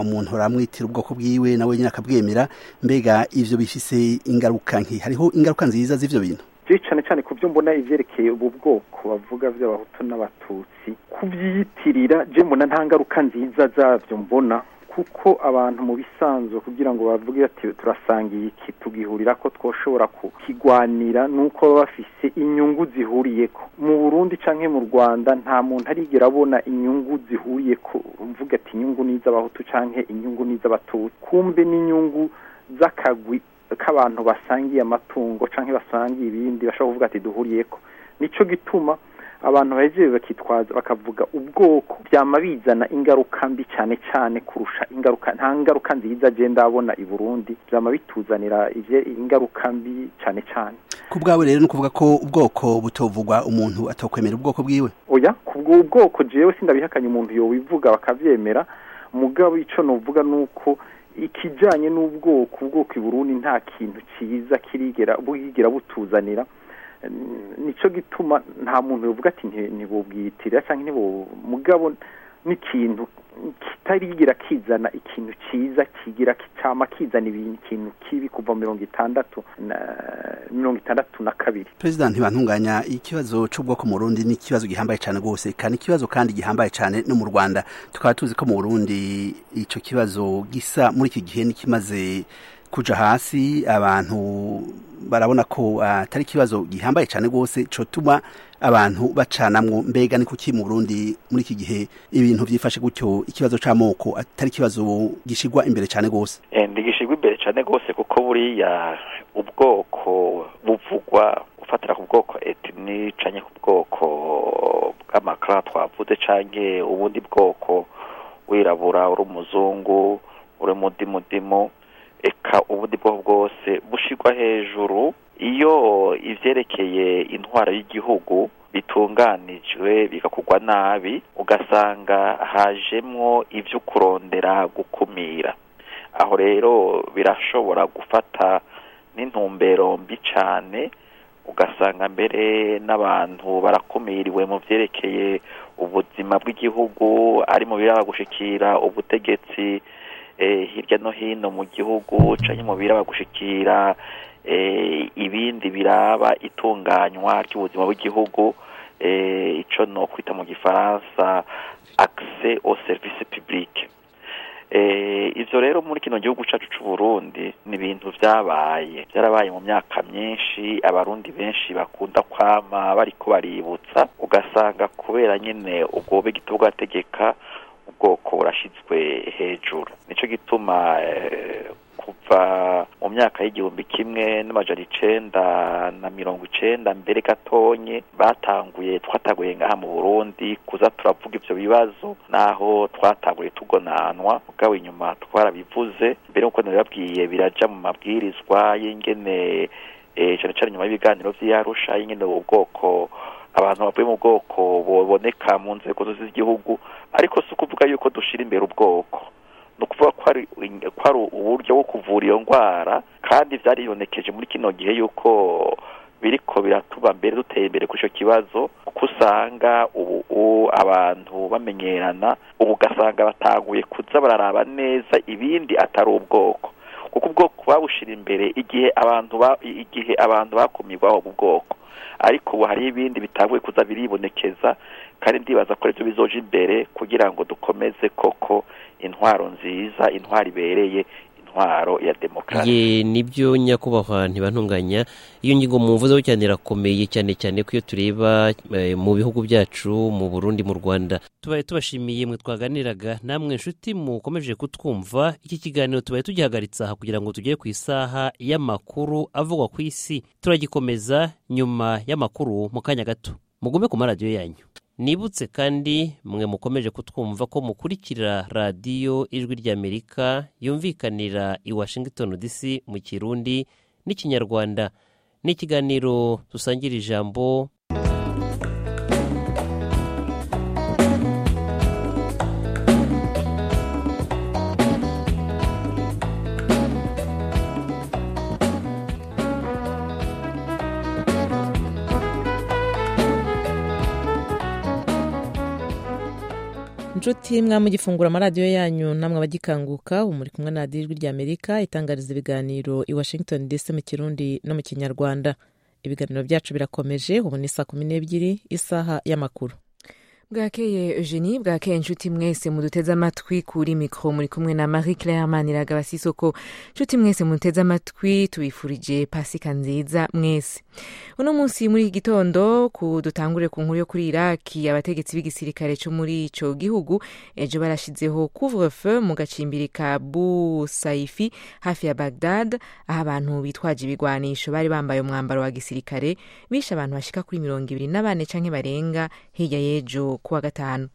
umuntu aramwitira ubwoko bwiwe nawe nyine akabwemera mbega ibyo bifise ingaruka nke hariho ingaruka nziza z'ibyo bintu cyane cyane ku byo mbona ibyerekeye ubu bwoko bavuga by'abahutu n'abatutsi kubyiyitirira mbona nta ngaruka nziza zabyo mbona kuko abantu mu bisanzwe kugira ngo bavuge ati turasangiye iki tugihurira ko twoshobora kukigwanira nuko baba bafise inyungu zihuriye ko mu Burundi canke mu Rwanda nta muntu arigera abona inyungu zihuriye ko mvuga ati inyungu ni iz'abahutu canke inyungu ni iz'abatutsi kumbe n'inyungu z'akagwi k'abantu basangiye amatungo cyangwa basangiye ibindi bashobora kuvuga ati duhuriye ko nicyo gituma abantu bahejeje bakitwaza bakavuga ubwoko byama bizana ingaruka mbi cyane cyane kurusha ingaruka nta ngaruka nziza agenda abona i burundi byama bituzanira ingaruka mbi cyane cyane ku bwawe rero ni ukuvuga ko ubwoko butovugwa umuntu atakwemera ubwoko bwiwe oya ku bwoko jewe sindabihakanye umuntu yowivuga bakabyemera mugabo icyo nuvuga ni uko ikijyanye n'ubwoko ubwoko i Burundi nta kintu cyiza kirigera bwigira butuzanira nicyo gituma nta muntu uvuga ati ntibubwiyitirira cyangwa ntibu mugabo n'ikintu kitarigira kizana ikintu cyiza kigira cyama kizana ikintu kibi kuva mirongo itandatu na mirongo itandatu na kabiri perezida ntibantunganya ikibazo cy'ubwoko mu rundi ni ikibazo gihambaye cyane rwose kandi ikibazo kandi gihambaye cyane no mu rwanda tukaba tuzi ko mu burundi icyo kibazo gisa muri iki gihe n'ikimaze kuja hasi abantu barabona ko atari ikibazo gihambaye cyane rwose cyotuma abantu bacanamwo mbega ni kuki mu Burundi muri iki gihe ibintu byifashe gutyo ikibazo c'amoko atari ikibazo gishigwa imbere cyane rwose ndigishigwa imbere cyane rwose kuko buriya ubwoko buvugwa ufatira ku bwoko etini canke ku bwoko bw'amakara twavuze canke ubundi bwoko wirabura uri umuzungu uri mudimudimu eka ubundi bwoko bwose bushigwa hejuru iyo ivyerekeye intwaro y'igihugu bitunganijwe bigakugwa nabi ugasanga hajemwo ivyo kurondera gukumira aho rero birashobora gufata n'intumbero mbi cane ugasanga mbere n'abantu barakumiriwe mu vyerekeye ubuzima bw'igihugu ari mu biraba gushikira ubutegetsi hirya no hino mu gihugu canke mu biraba gushikira ibindi biraba itunganywa ry'ubuzima bw'igihugu ico no kwita mu gifaransa accès au service public ivyo rero muri kino gihugu cacu c'u Burundi ni ibintu vyabaye vyarabaye mu myaka myinshi abarundi benshi bakunda kwama bariko baributsa ugasanga kubera nyene ubwo bigito bwategeka ubwoko burashyizwe hejuru nicyo gituma kuva mu myaka y'igihumbi kimwe n'amajana icenda na mirongo icenda mbere gatonye batanguye twatanguye ngaha mu burundi kuza turavuga ibyo bibazo naho twatanguye tugonanwa ubwabo inyuma twarabivuze mbere nk'uko nabibabwiye biraja mu mabwirizwa y'ingene cyane cyane nyuma y'ibiganiro by'iyarusha y'ingene ubwoko abantu bavuye mu bwoko buboneka mu nzego zose z'igihugu ariko si ukuvuga yuko dushira imbere ubwoko ni ukuvuga ko ari uburyo bwo kuvura iyo ndwara kandi byaribonekeje muri kino gihe yuko biriko biratuba mbere duteye imbere kuri icyo kibazo kuko usanga ubu abantu bamenyerana ubu ugasanga batanguye kuza bararaba neza ibindi atari ubwoko kuko ubwoko babushira imbere igihe abantu igihe abantu bakumirwaho mu bwoko ariko ubu hari ibindi bitanguye kuza biribonekeza kandi ndibaza ko aribyo bizoje imbere kugira ngo dukomeze koko intwaro nziza intwaro ibereye intwaro ya demokarasi ye nibyo nyakubahwa ntibantunganya iyo ngingo mvuzeho cyane irakomeye cyane cyane ko iyo tureba eh, mu bihugu byacu mu burundi mu rwanda tubaye tubashimiye mwe twaganiraga namwe inshuti mukomeje kutwumva iki kiganiro tubaye tugihagaritse aha kugira ngo tugere ku isaha y'amakuru avugwa ku isi turagikomeza nyuma y'amakuru mu kanya gato mugume ku maradiyo yanyu nibutse kandi mwe mukomeje kutwumva ko mukurikira radiyo ijwi ry'amerika yumvikanira i washington dc mu kirundi n'ikinyarwanda ni ikiganiro dusangira ijambo inshuti mwamugifungura amaradiyo yanyu namwe abagikanguka ubu muri kumwe na radiyo ijwi ry'amerika itangariza ibiganiro i washington dc mu kirundi no mu kinyarwanda ibiganiro byacu birakomeje ubu ni saa kumi n'ebyiri isaha y'amakuru bwakeye eugenie bwakeye inshuti mwese muduteze amatwi kuri mikoro muri kumwe na marie claire maniraga basisoko inshuti mwese muduteze amatwi tubifurije pasika nziza mwese uno munsi muri iki gitondo ku dutangure ku nkuru yo kuri iraki abategetsi b'igisirikare cyo muri ico gihugu ejo barashizeho couvre feu mu gacimbiri ka bu saifi hafi ya bagdad aho abantu bitwaje ibigwanisho bari bambaye umwambaro wa gisirikare bishe abantu bashika kuri mirongo ibiri n'abane canke barenga hirya y'ejo kuwa gatanu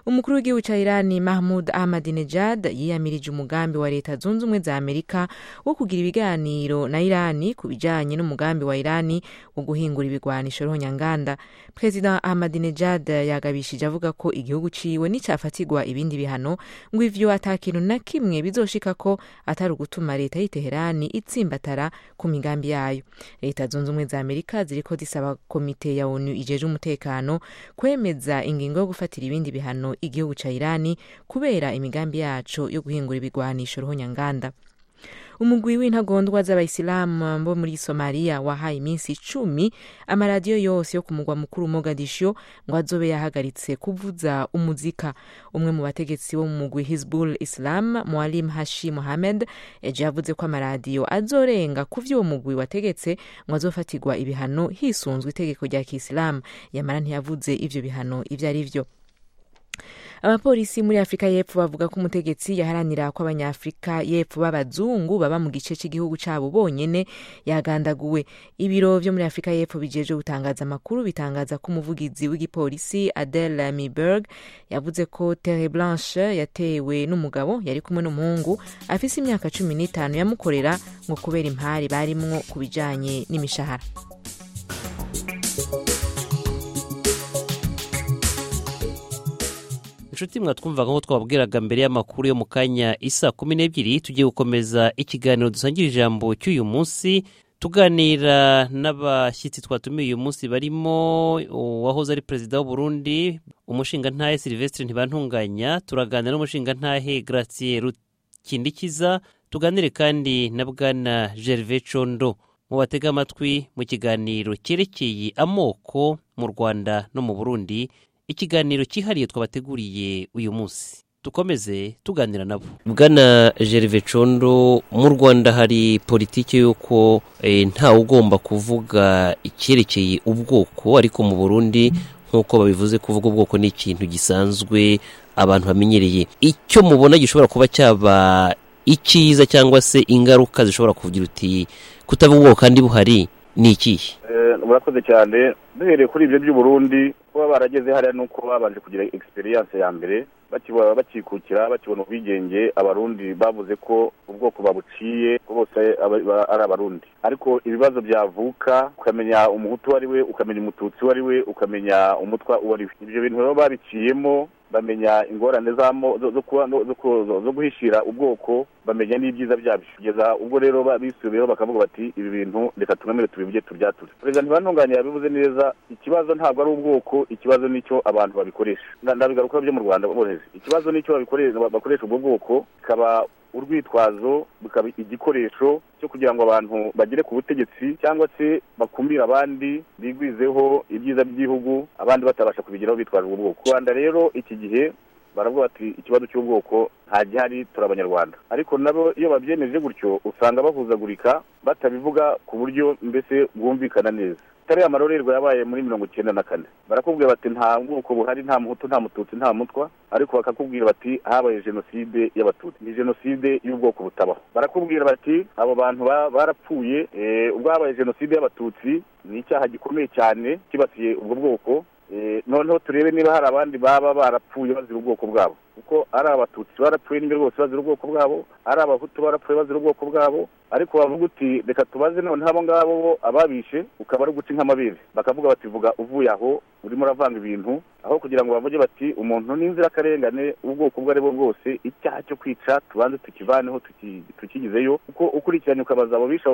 umukuru w'igihugu cya irani mahmud ahmadinejad yiyamirije umugambi wa leta zunze ubumwe za amerika wo kugira ibiganiro na irani ku bijyanye n'umugambi wa irani wo guhingura ibigwanisho ruhonyanganda perezida ahmadinejad yagabishije avuga ko igihugu ciwe n'icafatigwa ibindi bihano ngo ivyo atakintu na kimwe bizoshika ko atari ugutuma leta y'iteherani itsimbatara ku migambi yayo leta zunze ubumwe za amerika ziriko zisaba komite ya onu ijeje umutekano kwemeza ingingo yo gufatira ibindi bihano igihugu ca irani kubera imigambi yaco yo guhingura ibigwanisho ruhonyanganda umugwi w'intagondwa z'abayisilamu bo muri somaliya wahaye iminsi icumi amaradiyo yose yo ku mugwa mukuru mogadisho ngo azobe yahagaritse kuvuza umuzika umwe mu bategetsi bo mu mugwi hizbul islam mualim hashi mohamed ejo yavuze ko amaradiyo azorenga ku vy'uwo mugwi wategetse ngo azofatirwa ibihano hisunzwe itegeko rya kisilamu yamara ntiyavuze ivyo bihano ivyo ari vyo abapolisi muri afurika y'epfo bavuga ko umutegetsi yaharanira ko abanyafurika y'epfo b'abazungu baba mu gice cy'igihugu cyabo bonyine yagandaguwe ibiro byo muri afurika y'epfo bijeje gutangaza amakuru bitangaza ko umuvugizi w'igipolisi adel miberg yavuze ko terre blanche yatewe n'umugabo yari kumwe n'umuhungu afise imyaka cumi n'itanu yamukorera ngo kubera impari barimwo ku bijanye n'imishahara inshuti mwatwumvaga nk'uko twababwiraga mbere y'amakuru yo mu kanya isa kumi n'ebyiri tugiye gukomeza ikiganiro dusangira ijambo cy'uyu munsi tuganira n'abashyitsi twatumiye uyu munsi barimo uwahoze ari perezida w'uburundi umushingantahe silvestre ntibantunganya turaganira n'umushingantahe gratien rukindikiza tuganire kandi na bwana gervais condo mu batega amatwi mu kiganiro cyerekeye amoko mu rwanda no mu burundi ikiganiro cyihariye twabateguriye uyu munsi dukomeze tuganira nabo bwana gerve condo mu rwanda hari politiki y'uko ntawe ugomba kuvuga icyerekeye ubwoko ariko mu burundi nk'uko babivuze kuvuga ubwoko ni ikintu gisanzwe abantu bamenyereye icyo mubona gishobora kuba cyaba icyiza cyangwa se ingaruka zishobora kugira uti kutavuga ubwoko kandi buhari ni ikihe murakoze cyane duhereye kuri ibyo by'uburundi kuba barageze hariya ni uko babanje kugira egisperiyanse ya mbere bakikukira bakibona ubwigenge abarundi bavuze ko ubwoko babuciye ko bose ari abarundi ariko ibibazo byavuka ukamenya umuhutu uwo ari we ukamenya umututsi uwo ari we ukamenya umutwa uwo ari we ibyo bintu rero babiciyemo bamenya ingorane zo guhishira ubwoko bamenya n'ibyiza byabyo kugeza ubwo rero bisubiyeho bakavuga bati ibi bintu reka tugamire tubibye turyature perezida ntibantunganye yabivuze neza ikibazo ntabwo ari ubwoko ikibazo nicyo abantu babikoresha ndabigaruka byo mu rwanda borohereza ikibazo nicyo bakoresha ubwo bwoko bikaba urwitwazo bikaba igikoresho cyo kugira ngo abantu bagere ku butegetsi cyangwa se bakumire abandi bigwizeho ibyiza by'igihugu abandi batabasha kubigeraho bitwaje ubwo bwoko rwanda rero iki gihe baravuga bati ikibazo cy'ubwoko nta gihari turi abanyarwanda ariko nabo iyo babyemeje gutyo usanga bahuzagurika batabivuga ku buryo mbese bwumvikana neza itari amarorerwa yabaye muri mirongo icyenda na kane barakubwira bati nta bwoko buhari nta muhutu nta mututsi nta mutwa ariko bakakubwira bati habaye jenoside y'abatutsi ni jenoside y'ubwoko butabaho barakubwira bati abo bantu barapfuye ubwo habaye jenoside y'abatutsi ni icyaha gikomeye cyane kibasiye ubwo bwoko noneho turebe niba hari abandi baba barapfuye bazira ubwoko bwabo kuko ari abatutsi barapfuye n'ibyo bose bazira ubwoko bwabo ari abahutu barapfuye bazira ubwoko bwabo ariko bavuga uti reka tubaze noneho abo ngabo bo ababishe ukaba ari uguca inkamabere bakavuga bati vuga uvuye aho urimo uravanga ibintu aho kugira ngo bavuge bati umuntu n'inzirakarengane ubwoko ubwo ari bwo bwose icyaha cyo kwica tubanze tukivaneho tukigizeyo kuko ukurikiranye ukabaza abo bishe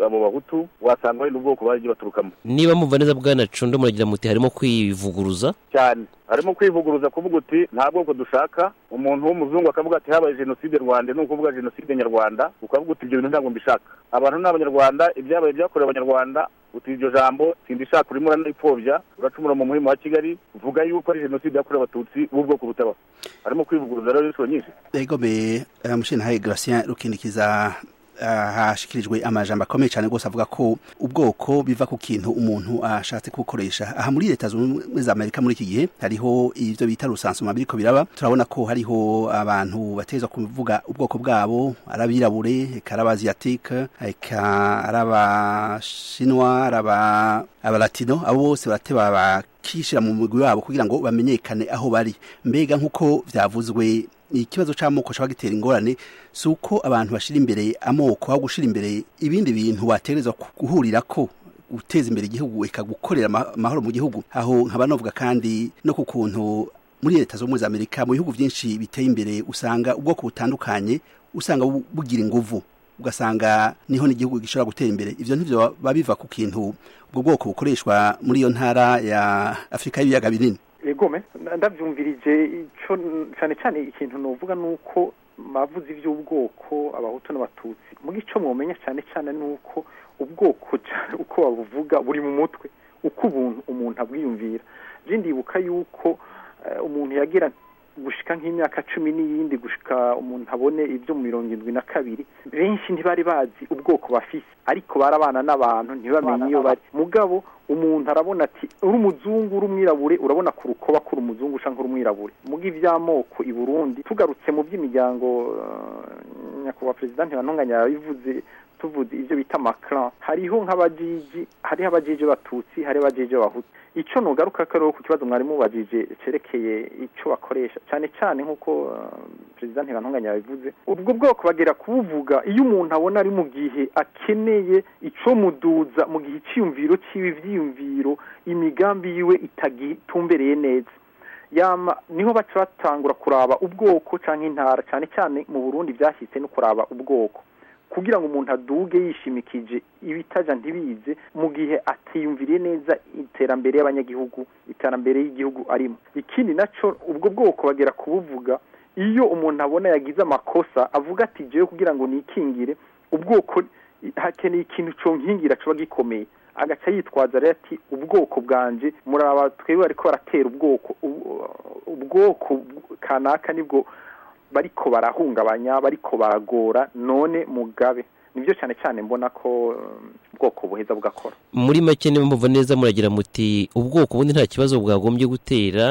abo bahutu wasanga wenda ubwoko bagiye baturukamo niba mumva neza bwanacundo muragira muti harimo kwivuguruza cyane harimo kwivuguruza kuvuga uti nta bwoko dushaka umuntu w'umuzungu akavuga ati habaye jenoside rwanda ni ukuvuga jenoside nyarwanda ukavuga uti ibyo bintu ntabwo mbishaka abantu ni abanyarwanda ibyabaye byakorewe abanyarwanda uti iryo jambo sindishaka urimo uranayipfobya uracumura mu muhima wa kigali vuga yuko ari jenoside yakorewe abatutsi b'ubwoko butabaho harimo kwivuguruza rero inshuro nyinshi egome mushintaye gratien rukindikiza hashyikirijwe amajambo akomeye cyane rwose avuga ko ubwoko biva ku kintu umuntu ashatse kubukoresha aha muri leta zunze ubumwe za amerika muri iki gihe hariho ibyo bita rusansuma biriko biraba turabona ko hariho abantu bateza kuvuga ubwoko bwabo ari abirabure reka ari abaziyatike reka ari abashinwa ari abalatino abo bose barateba bakishyira mu mugwi wabo kugira ngo bamenyekane aho bari mbega nk'uko byavuzwe ikibazo cy'amoko ashobora gitera ingorane si uko abantu bashyira imbere amoko aho gushyira imbere ibindi bintu watereza guhurira ko guteza imbere igihugu ikagukorera amahoro mu gihugu aho nkaba navuga kandi no ku kuntu muri leta zunze ubumwe za amerika mu bihugu byinshi biteye imbere usanga ubwoko butandukanye usanga bugira inguvu ugasanga niho n'igihugu gishobora gutera imbere ibyo ntibyo biba biva ku kintu ubwo bwoko bukoreshwa muri iyo ntara ya afurika y'ibiyaga binini egome ndabyumvirije cyane cyane ikintu nuvuga ni uko bavuze iby'ubwoko abahutu n'abatutsi muri icyo mwumenya cyane cyane ni uko ubwoko uko babuvuga buri mu mutwe uko ubuntu umuntu abwiyumvira byo ndibuka yuko umuntu yagira gushika nk'imyaka cumi n'iyindi gushika umuntu abone ibyo mu mirongo irindwi na kabiri benshi ntibari bazi ubwoko bafise ariko barabana n'abantu ntibamenye iyo bari mugabo umuntu arabona ati uri umuzungu uri umwirabure urabona ku rukoba ko uri umuzungu cyangwa uri umwirabure muri iby'amoko i burundi tugarutse mu by'imiryango nyakubahwa perezida ntibanunganya yabivuze tuvuze ibyo bita makara hariho nk'abajiji hariho abajiji b'abatutsi hariho abajiji b'abahutu icyo nugaruka ko ku kibazo mwarimu wabajije cyerekeye icyo bakoresha cyane cyane nk'uko perezida ntibantunganya yabivuze ubwo bwoko bagera kubuvuga iyo umuntu abona ari mu gihe akeneye icyo muduza mu gihe icyiyumviro cy'ibi byiyumviro imigambi yiwe itagitumbereye neza yama niho baca batangura kuraba ubwoko cyangwa intara cyane cyane mu burundi byashyitse no kuraba ubwoko kugira ngo umuntu aduge yishimikije ibitaja ntibize mu gihe atiyumviriye neza iterambere y'abanyagihugu iterambere y'igihugu arimo ikindi nacyo ubwo bwoko bagera kubuvuga iyo umuntu abona yagize amakosa avuga ati jewe kugira ngo nikingire ubwoko hakeneye ikintu conkingira kiba gikomeye agaca yitwaza rero ati ubwoko bwanjye muraba twebwe bariko baratera ubwoko ubwoko kanaka nibwo bariko barahungabanya bariko baragora none mugabe nibyo cyane cyane mbona ko ubwoko buheza bugakora muri make niba muva neza muragira muti ubwoko bundi nta kibazo bwagombye gutera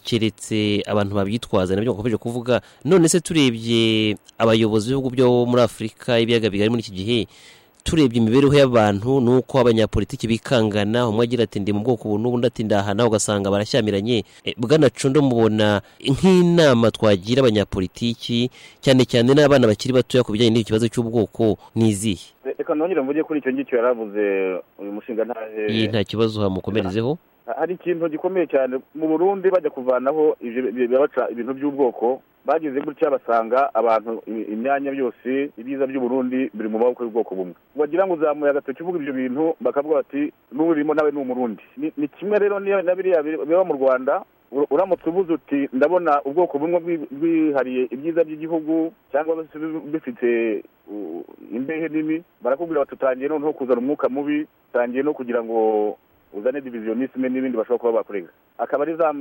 keretse abantu babyitwaza nabyo bakomeje kuvuga none se turebye abayobozi b'ibihugu byo muri afurika ibiyaga bigari muri iki gihe turebye imibereho y'abantu nuko abanyapolitiki bikangana umwe agira ati ndi mu bwoko ubu n'ubundi ati ndahana ugasanga barashyamiranye bwanacundo mubona nk'inama twagira abanyapolitiki cyane cyane n'abana bakiri batoya ku bijyanye n'ikibazo cy'ubwoko n'izihe reka nongere mvuge kuri icyo ngicyo yaravuze uyu mushinga ntahe iyi nta kibazo hamukomerezeho hari ikintu gikomeye cyane mu burundi bajya kuvanaho ibintu by'ubwoko bagize gutya basanga abantu imyanya byose ibyiza by'uburundi biri mu maboko y'ubwoko bumwe wagira ngo uzamuye agatoki uvuga ibyo bintu bakavuga bati n'urimo nawe ni umurundi ni kimwe rero na biriya biba mu rwanda uramutse ubuze uti ndabona ubwoko bumwe bwihariye ibyiza by'igihugu cyangwa bifite imbehe nini barakubwira batutangiye noneho kuzana umwuka mubi tangiye no kugira ngo uzane diviziyonisme n'ibindi bashobora kuba bakurega akaba ari za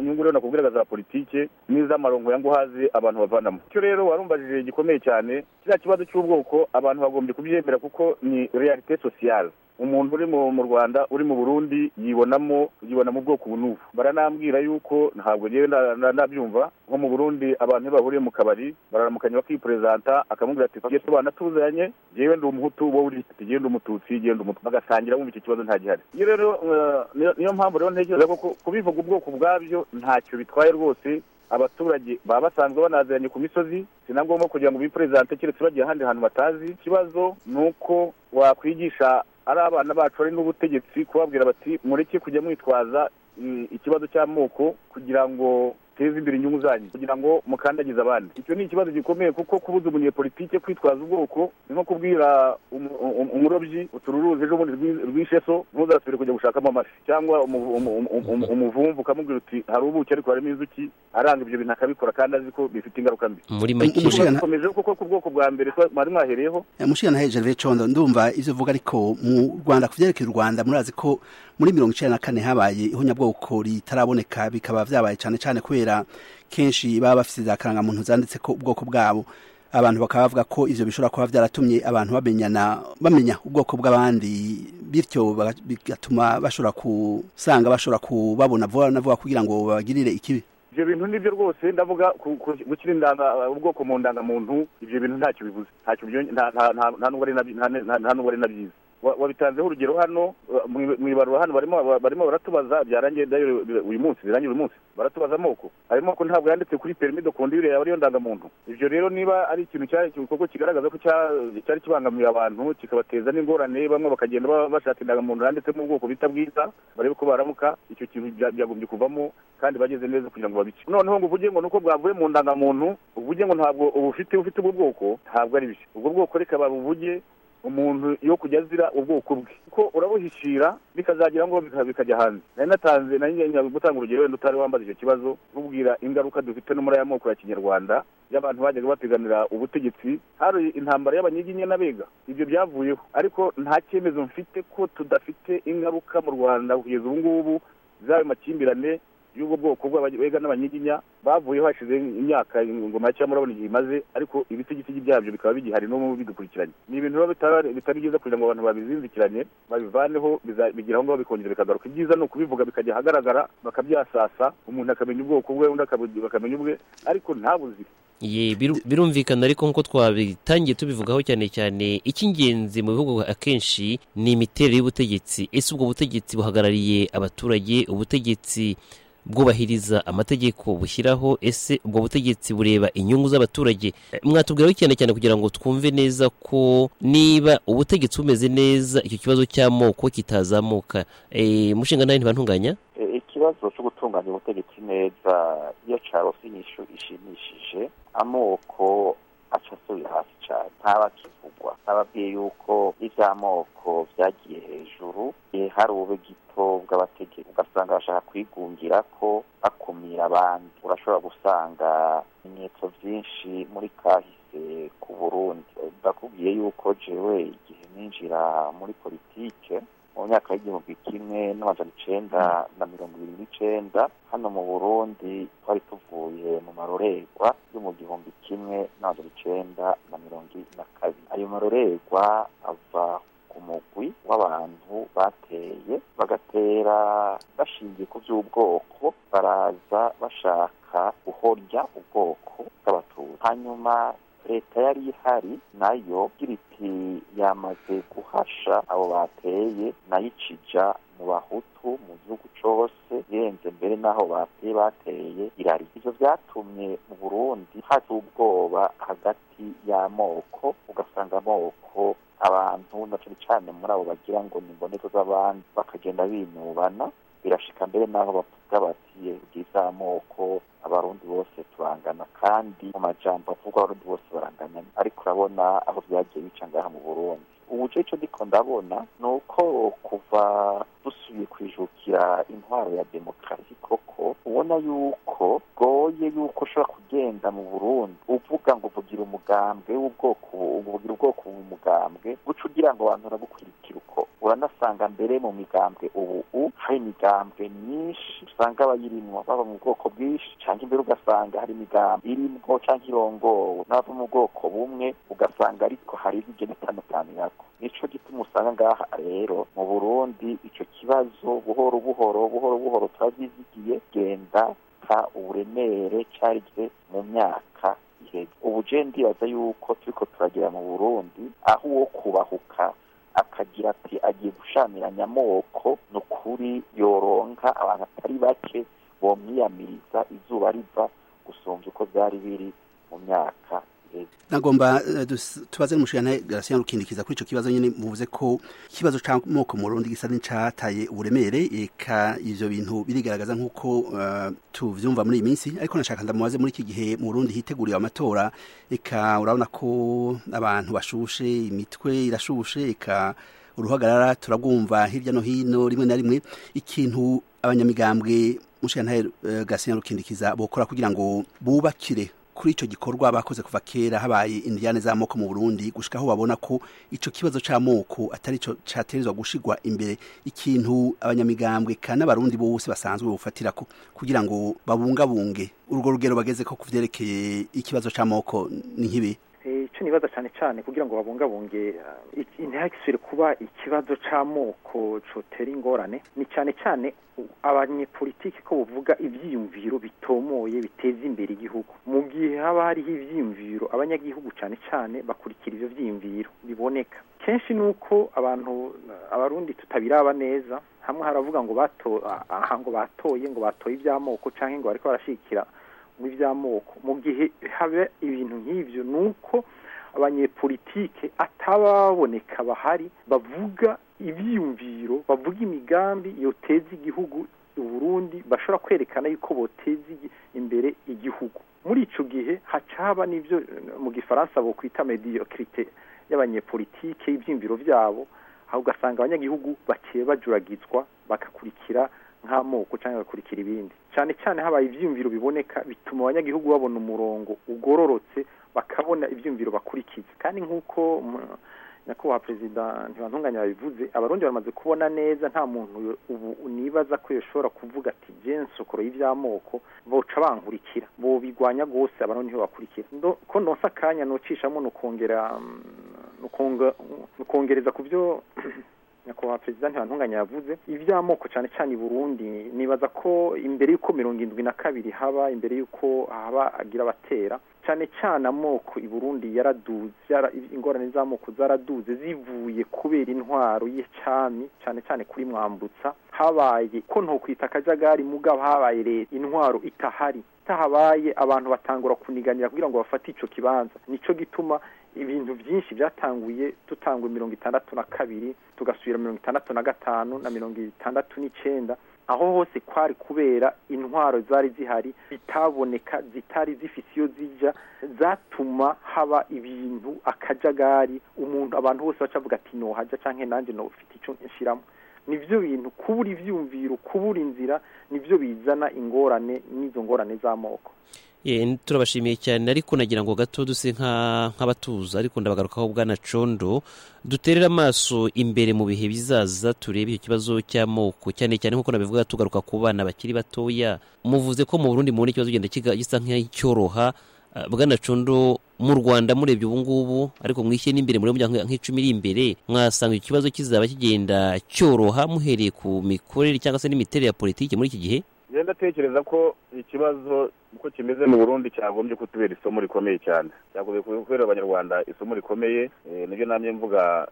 nyungu rero nakubwiraga za politike n'iz'amarongo ya nguhazi abantu bavanamo icyo rero warumbajije gikomeye cyane kiriya kibazo cy'ubwoko abantu bagombye kubyemera kuko ni realite sociale umuntu uri mu rwanda uri mu burundi yibonamo yibona mu bwoko ubu n'ubu baranambwira yuko ntabwo ngewe ndabyumva nko mu burundi abantu iyo bahuriye mu kabari bararamukanya bakiperezanta akamubwira ati tugiye tubana tuzanye ngewe ndi umuhutu wowe uri ati ngewe ndi umututsi ngewe ndi umututsi bagasangira wumva icyo kibazo nta gihari iyo rero niyo mpamvu rero ntekereza ko kubivuga ubwoko ubwabyo ntacyo bitwaye rwose abaturage baba basanzwe banaziranye ku misozi si na ngombwa kugira ngo biperezante keretse bagiye ahandi hantu batazi ikibazo ni uko wakwigisha ari abana bacu bari n'ubutegetsi kubabwira bati mureke kujya mwitwaza ikibazo cy'amoko kugira ngo teze imbere inyungu zanyu kugira ngo mukandagize abandi icyo ni ikibazo gikomeye kuko kubuza umunyepolitike kwitwaza ubwoko ni nko kubwira umurobyi utururuzi ejo bundi rw'isheso ntuzasubire kujya gushakamo amafi cyangwa umuvumvu ukamubwira uti hari ubuki ariko harimo inzuki aranga ibyo bintu akabikora kandi azi ko bifite ingaruka mbi muri make bikomejeho kuko ku bwoko bwa mbere mwari mwahereyeho mushyirana na hejuru condo ndumva ibyo uvuga ariko mu rwanda ku byerekeye u rwanda murazi ko muri mirongo icyenda na kane habaye ihonyabwoko ritaraboneka bikaba byabaye cyane cyane kubera kubera kenshi baba bafite za karangamuntu zanditse ko ubwoko bwabo abantu bakaba bavuga ko ibyo bishobora kuba byaratumye abantu bamenyana bamenya ubwoko bw'abandi bityo bigatuma bashobora gusanga bashobora kubabona vuba na vuba kugira ngo babagirire ikibi ibyo bintu nibyo rwose ndavuga gushyira ubwoko mu ndangamuntu ibyo bintu ntacyo bivuze nta n'ubwo ari na byiza wabitanzeho urugero hano mu ibarura hano barimo baratubaza byarangiye uyu munsi birangira uyu munsi baratubaza amoko ayo moko ntabwo yanditse kuri perimi do kondire yawe ariyo ndangamuntu ibyo rero niba ari ikintu cyari igikorwa kigaragaza ko cyari kibangamiye abantu kikabateza n'ingorane bamwe bakagenda bashaka indangamuntu yanditse mu bwoko bita bwiza barebe ko baramuka icyo kintu byagombye kuvamo kandi bageze neza kugira ngo babice noneho ngo uvuge ngo nuko bwavuye mu ndangamuntu uvuge ngo ntabwo ubufite ufite ubwo bwoko ntabwo ari bishya ubwo bwoko reka babuvuge umuntu yo kujya azira ubwoko bwe kuko urabuhishira bikazagira ngo bikajya hanze nari natanze nari gutanga urugero wenda utari wambaza icyo kibazo nkubwira ingaruka dufite n'umura y'amoko ya kinyarwanda y'abantu bajyaga bapiganira ubutegetsi hari intambara y'abanyiginya n'abega ibyo byavuyeho ariko nta cyemezo mfite ko tudafite ingaruka mu rwanda kugeza ubu ngubu z'ayo makimbirane y'ubwo bwoko bw'abega n'abanyiginya bavuyeho hashize imyaka ingoma ya cyangwa urabona igihe imaze ariko ibitigisigi byabyo bikaba bigihari n'ubu bidukurikiranye ni ibintu biba bitari byiza kugira ngo abantu babizinzikiranye babivaneho bigira aho ngaho bikongera bikagaruka ibyiza ni ukubivuga bikajya ahagaragara bakabyasasa umuntu akamenya ubwoko bwe undi akamenya ubwe ariko ntabuzire ye birumvikana ariko nk'uko twabitangiye tubivugaho cyane cyane icy'ingenzi mu bihugu akenshi ni imiterere y'ubutegetsi ese ubwo butegetsi buhagarariye abaturage ubutegetsi bwubahiriza amategeko bushyiraho ese ubwo butegetsi bureba inyungu z'abaturage mwatubwiraho cyane cyane kugira ngo twumve neza ko niba ubutegetsi bumeze neza icyo kibazo cy'amoko kitazamuka mushinga nawe ntibantunganya ikibazo cyo gutunganya ubutegetsi neza iyo carose inyishu ishimishije amoko aca asubiye hasi cyane ntabakivugwa ntababwiye yuko iby'amoko byagiye hejuru hari ube gito bw'abategetsi ugasanga bashaka kwigungira ko bakumira abandi urashobora gusanga ibimenyetso byinshi muri kahise ku burundi ndakubwiye yuko jewe igihe ninjira muri politike mu myaka y'igihumbi kimwe n'amajana icenda na mirongo ibiri n'icenda hano mu burundi twari tuvuye mu marorerwa yo mu gihumbi kimwe n'amajana icenda na mirongo ine na kabiri ayo marorerwa ava ku mugwi w'abantu bateye bagatera bashingiye ku by'ubwoko baraza bashaka guhorya ubwoko bw'abatutsi hanyuma leta yari ihari nayo igira iti yamaze guhasha abo bateye nayo ikija mu bahutu mu gihugu cyose irenze mbere n'aho bateye bateye irari ibyo byatumye mu burundi haza ubwoba hagati y'amoko ugasanga amoko abantu na cyane cyane muri abo bagira ngo ni imboneko z'abandi bakagenda binubana birashika mbere n'aho bavuga bati bwiza amoko abarundi bose turangana kandi mu majambo avuga abarundi bose barangana ariko urabona aho byagiye bica ngaha mu burundi ubuce icyo ndiko ndabona ni uko kuva dusubiye kwijukira intwaro ya demokarasi koko ubona yuko goye yuko ushobora kugenda mu burundi uvuga ngo vugira umugambwe w'ubwoko vugira ubwoko mu mugambwe guca ugira ngo abantu baragukurikira uko uranasanga mbere mu migambwe ubu hari imigambwe myinshi usanga abayirimwo baba mu bwoko bwinshi cyangwa imbere ugasanga hari imigambwe irimwo cyangwa irongowe n'abava mu bwoko bumwe ugasanga ariko hari izigena itandukanye yako nico gituma usanga ngaha rero mu burundi ico kibazo buhoro buhoro buhoro buhoro turazizigiye genda ta uburemere cyarigeze mu myaka iheze ubu je ndibaza yuko turiko turagera mu burundi aho uwo kubahuka akagira ati agiye gushamiranya amoko ni ukuri yoronka abantu atari bake bomwiyamiriza izuba riva gusumbya uko byari biri mu myaka nagomba tubaze n'umushingana garasiya rukindikiza kuri icyo kibazo nyine muvuze ko ikibazo cy'amoko murundi gisa n'icyataye uburemere reka ibyo bintu birigaragaza nk'uko tubyumva muri iyi minsi ariko nashaka ndamubaze muri iki gihe murundi hiteguriwe amatora reka urabona ko abantu bashushe imitwe irashushe reka uruhagarara turabwumva hirya no hino rimwe na rimwe ikintu abanyamigambwe mushingana garasiya rukindikiza bokora kugira ngo bubakire kuri icyo gikorwa bakoze kuva kera habaye indiyane z'amoko mu burundi gushyika aho babona ko icyo kibazo cy'amoko atari cyo cyaterezwa gushyirwa imbere ikintu abanyamigambwe kandi abarundi bose basanzwe bafatira ko kugira ngo babungabunge urwo rugero bageze ko ku byerekeye ikibazo cy'amoko ni nk'ibi icyo nibaza cyane cyane kugira ngo babungabunge ntihagisire kuba ikibazo cy'amoko cyotera ingorane ni cyane cyane abanyepolitiki ko bavuga ibyiyumviro bitomoye biteza imbere igihugu mu gihe haba hariho ibyiyumviro abanyagihugu cyane cyane bakurikira ibyo byiyumviro biboneka kenshi ni uko abantu abarundi tutabiraba neza hamwe haravuga ngo aha ngo batoye ngo batoye iby'amoko cyangwa ngo bariko barashyikira mu by'amoko mu gihe haba ibintu nk'ibyo ni uko abanyepolitike atababoneka bahari bavuga ibyiyumviro bavuga imigambi yoteza igihugu uburundi bashobora kwerekana yuko boteza imbere igihugu muri icyo gihe haca haba n'ibyo mu gifaransa bokwita mediyokirite y'abanyepolitike ibyiyumviro byabo aho ugasanga abanyagihugu baciye bajuragizwa bagakurikira nk'amoko cyangwa agakurikira ibindi cyane cyane habaye ibyiyumviro biboneka bituma abanyagihugu babona umurongo ugororotse bakabona ibyiyumviro bakurikiza kandi nk'uko nyakubahwa perezida ntibantunganya yabivuze abarundi bamaze kubona neza nta muntu ubu nibaza ko yashobora kuvuga ati jensokoro y'iby'amoko boca bankurikira bobigwanya rwose abarundi ntibakurikira ko nonsa akanya nocishamo nukongera nukongereza ku byo nyakubahwa perezida ntibantunganya yavuze iby'amoko cyane cyane i burundi nibaza ko imbere y'uko mirongo irindwi na kabiri haba imbere y'uko haba agira abatera cyane cyane amoko i burundi yaraduze ingorane z'amoko zaraduze zivuye kubera intwaro y'icami cyane cyane kuri mwambutsa habaye ko ntukwita akajagari mugabo habaye leta intwaro itahari itahabaye abantu batangura kuniganira kugira ngo bafate icyo kibanza nicyo gituma ibintu byinshi byatanguye dutangwa mirongo itandatu na kabiri tugasubira mirongo itandatu na gatanu na mirongo itandatu n'icyenda aho hose kwari kubera intwaro zari zihari zitaboneka zitari zifite iyo zijya zatuma haba ibintu akajagari umuntu abantu bose bacavuga ati nohajya cyangwa nanjye ntufite icyo nshyiramo nibyo bintu kubura ibyumviro kubura inzira nibyo bizana ingorane n'izo ngorane z'amoko turabashimiye cyane ariko nagira ngo gato duse nk'abatuza ariko ndabagarukaho bwana condo duterere amaso imbere mu bihe bizaza turebe icyo kibazo cy'amoko cyane cyane nk'uko nabivuga tugaruka ku bana bakiri batoya muvuze ko mu burundi mubona ikibazo kigenda gisa nk'icyoroha bwana condo mu rwanda murebye ubu ngubu ariko mwishyire n'imbere muri muryango nk'icumi iri imbere mwasanga ikibazo kizaba kigenda cyoroha muhereye ku mikorere cyangwa se n'imiterere ya politiki muri iki gihe ngenda atekereza ko ikibazo uko kimeze mu burundi cyagombye kutubera isomo rikomeye cyane cyagombye kubera abanyarwanda isomo rikomeye nibyo namye mvuga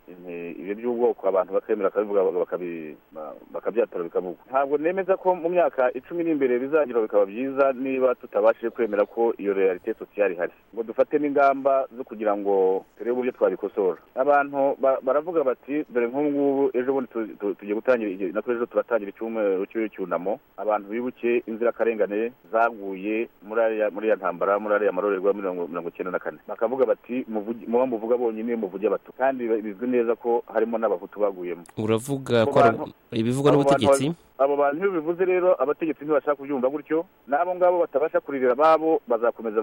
ibyo by'ubwoko abantu bakemera bakabivuga bakabyatora bikavugwa ntabwo nemeza ko mu myaka icumi n'imbere bizagira bikaba byiza niba tutabashije kwemera ko iyo realite sosiyali ihari ngo dufate n'ingamba zo kugira ngo turebe uburyo twabikosora abantu baravuga bati dore nk'ubu ngubu ejo bundi tugiye gutangira natwe ejo turatangira icyumweru cy'icyunamo abantu bibuke inzirakarengane zaguye muri ya ntambara muri ariya marorerwa mirongo icyenda na kane bakavuga bati muba muvuga bonyine muvuge abato kandi bizwi neza ko harimo n'abahutu baguyemo uravuga ko ibivugwa n'ubutegetsi abo bantu iyo bivuze rero abategetsi ntibashaka kubyumva gutyo n'abo ngabo batabasha kuririra ababo bazakomeza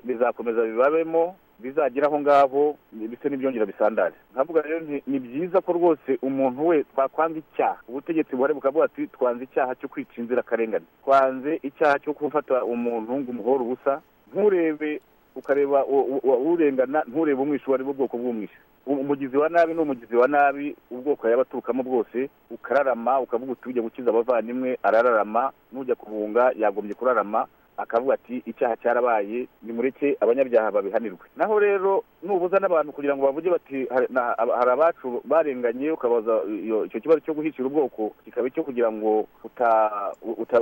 bizakomeza bibabemo bizagira aho ngaho ndetse n'ibyongera bisandare nkavuga rero nti ni byiza ko rwose umuntu we twakwanga icyaha ubutegetsi buhari bukavuga ati twanze icyaha cyo kwica inzirakarengane twanze icyaha cyo gufata umuntu ngo umuhore ubusa nturebe ukareba urengana nturebe umwishu uwo ari bwo bwoko bw'umwishu umugizi wa nabi ni umugizi wa nabi ubwoko yaba aturukamo bwose ukararama ukavuga uti ujya gukiza abavandimwe arararama n'ujya kubunga yagombye kurarama akavuga ati icyaha cyarabaye nimureke abanyabyaha babihanirwe naho rero nubuza n'abantu kugira ngo bavuge bati hari abacu barenganye ukabaza icyo kibazo cyo guhishira ubwoko kikaba icyo kugira ngo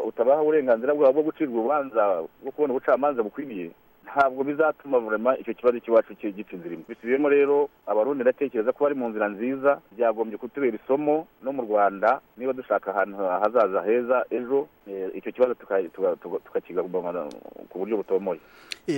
utabaha uburenganzira bwabo bwo gucirwa urubanza bwo kubona ubucamanza bukwiriye ntabwo bizatuma burema icyo kibazo cy'iwacu gita inzira imwe bisubiyemo rero abarundi ndatekereza ko bari mu nzira nziza byagombye kutubera isomo no mu rwanda niba dushaka ahantu hazaza heza ejo icyo kibazo tukakigabanya ku buryo butomoye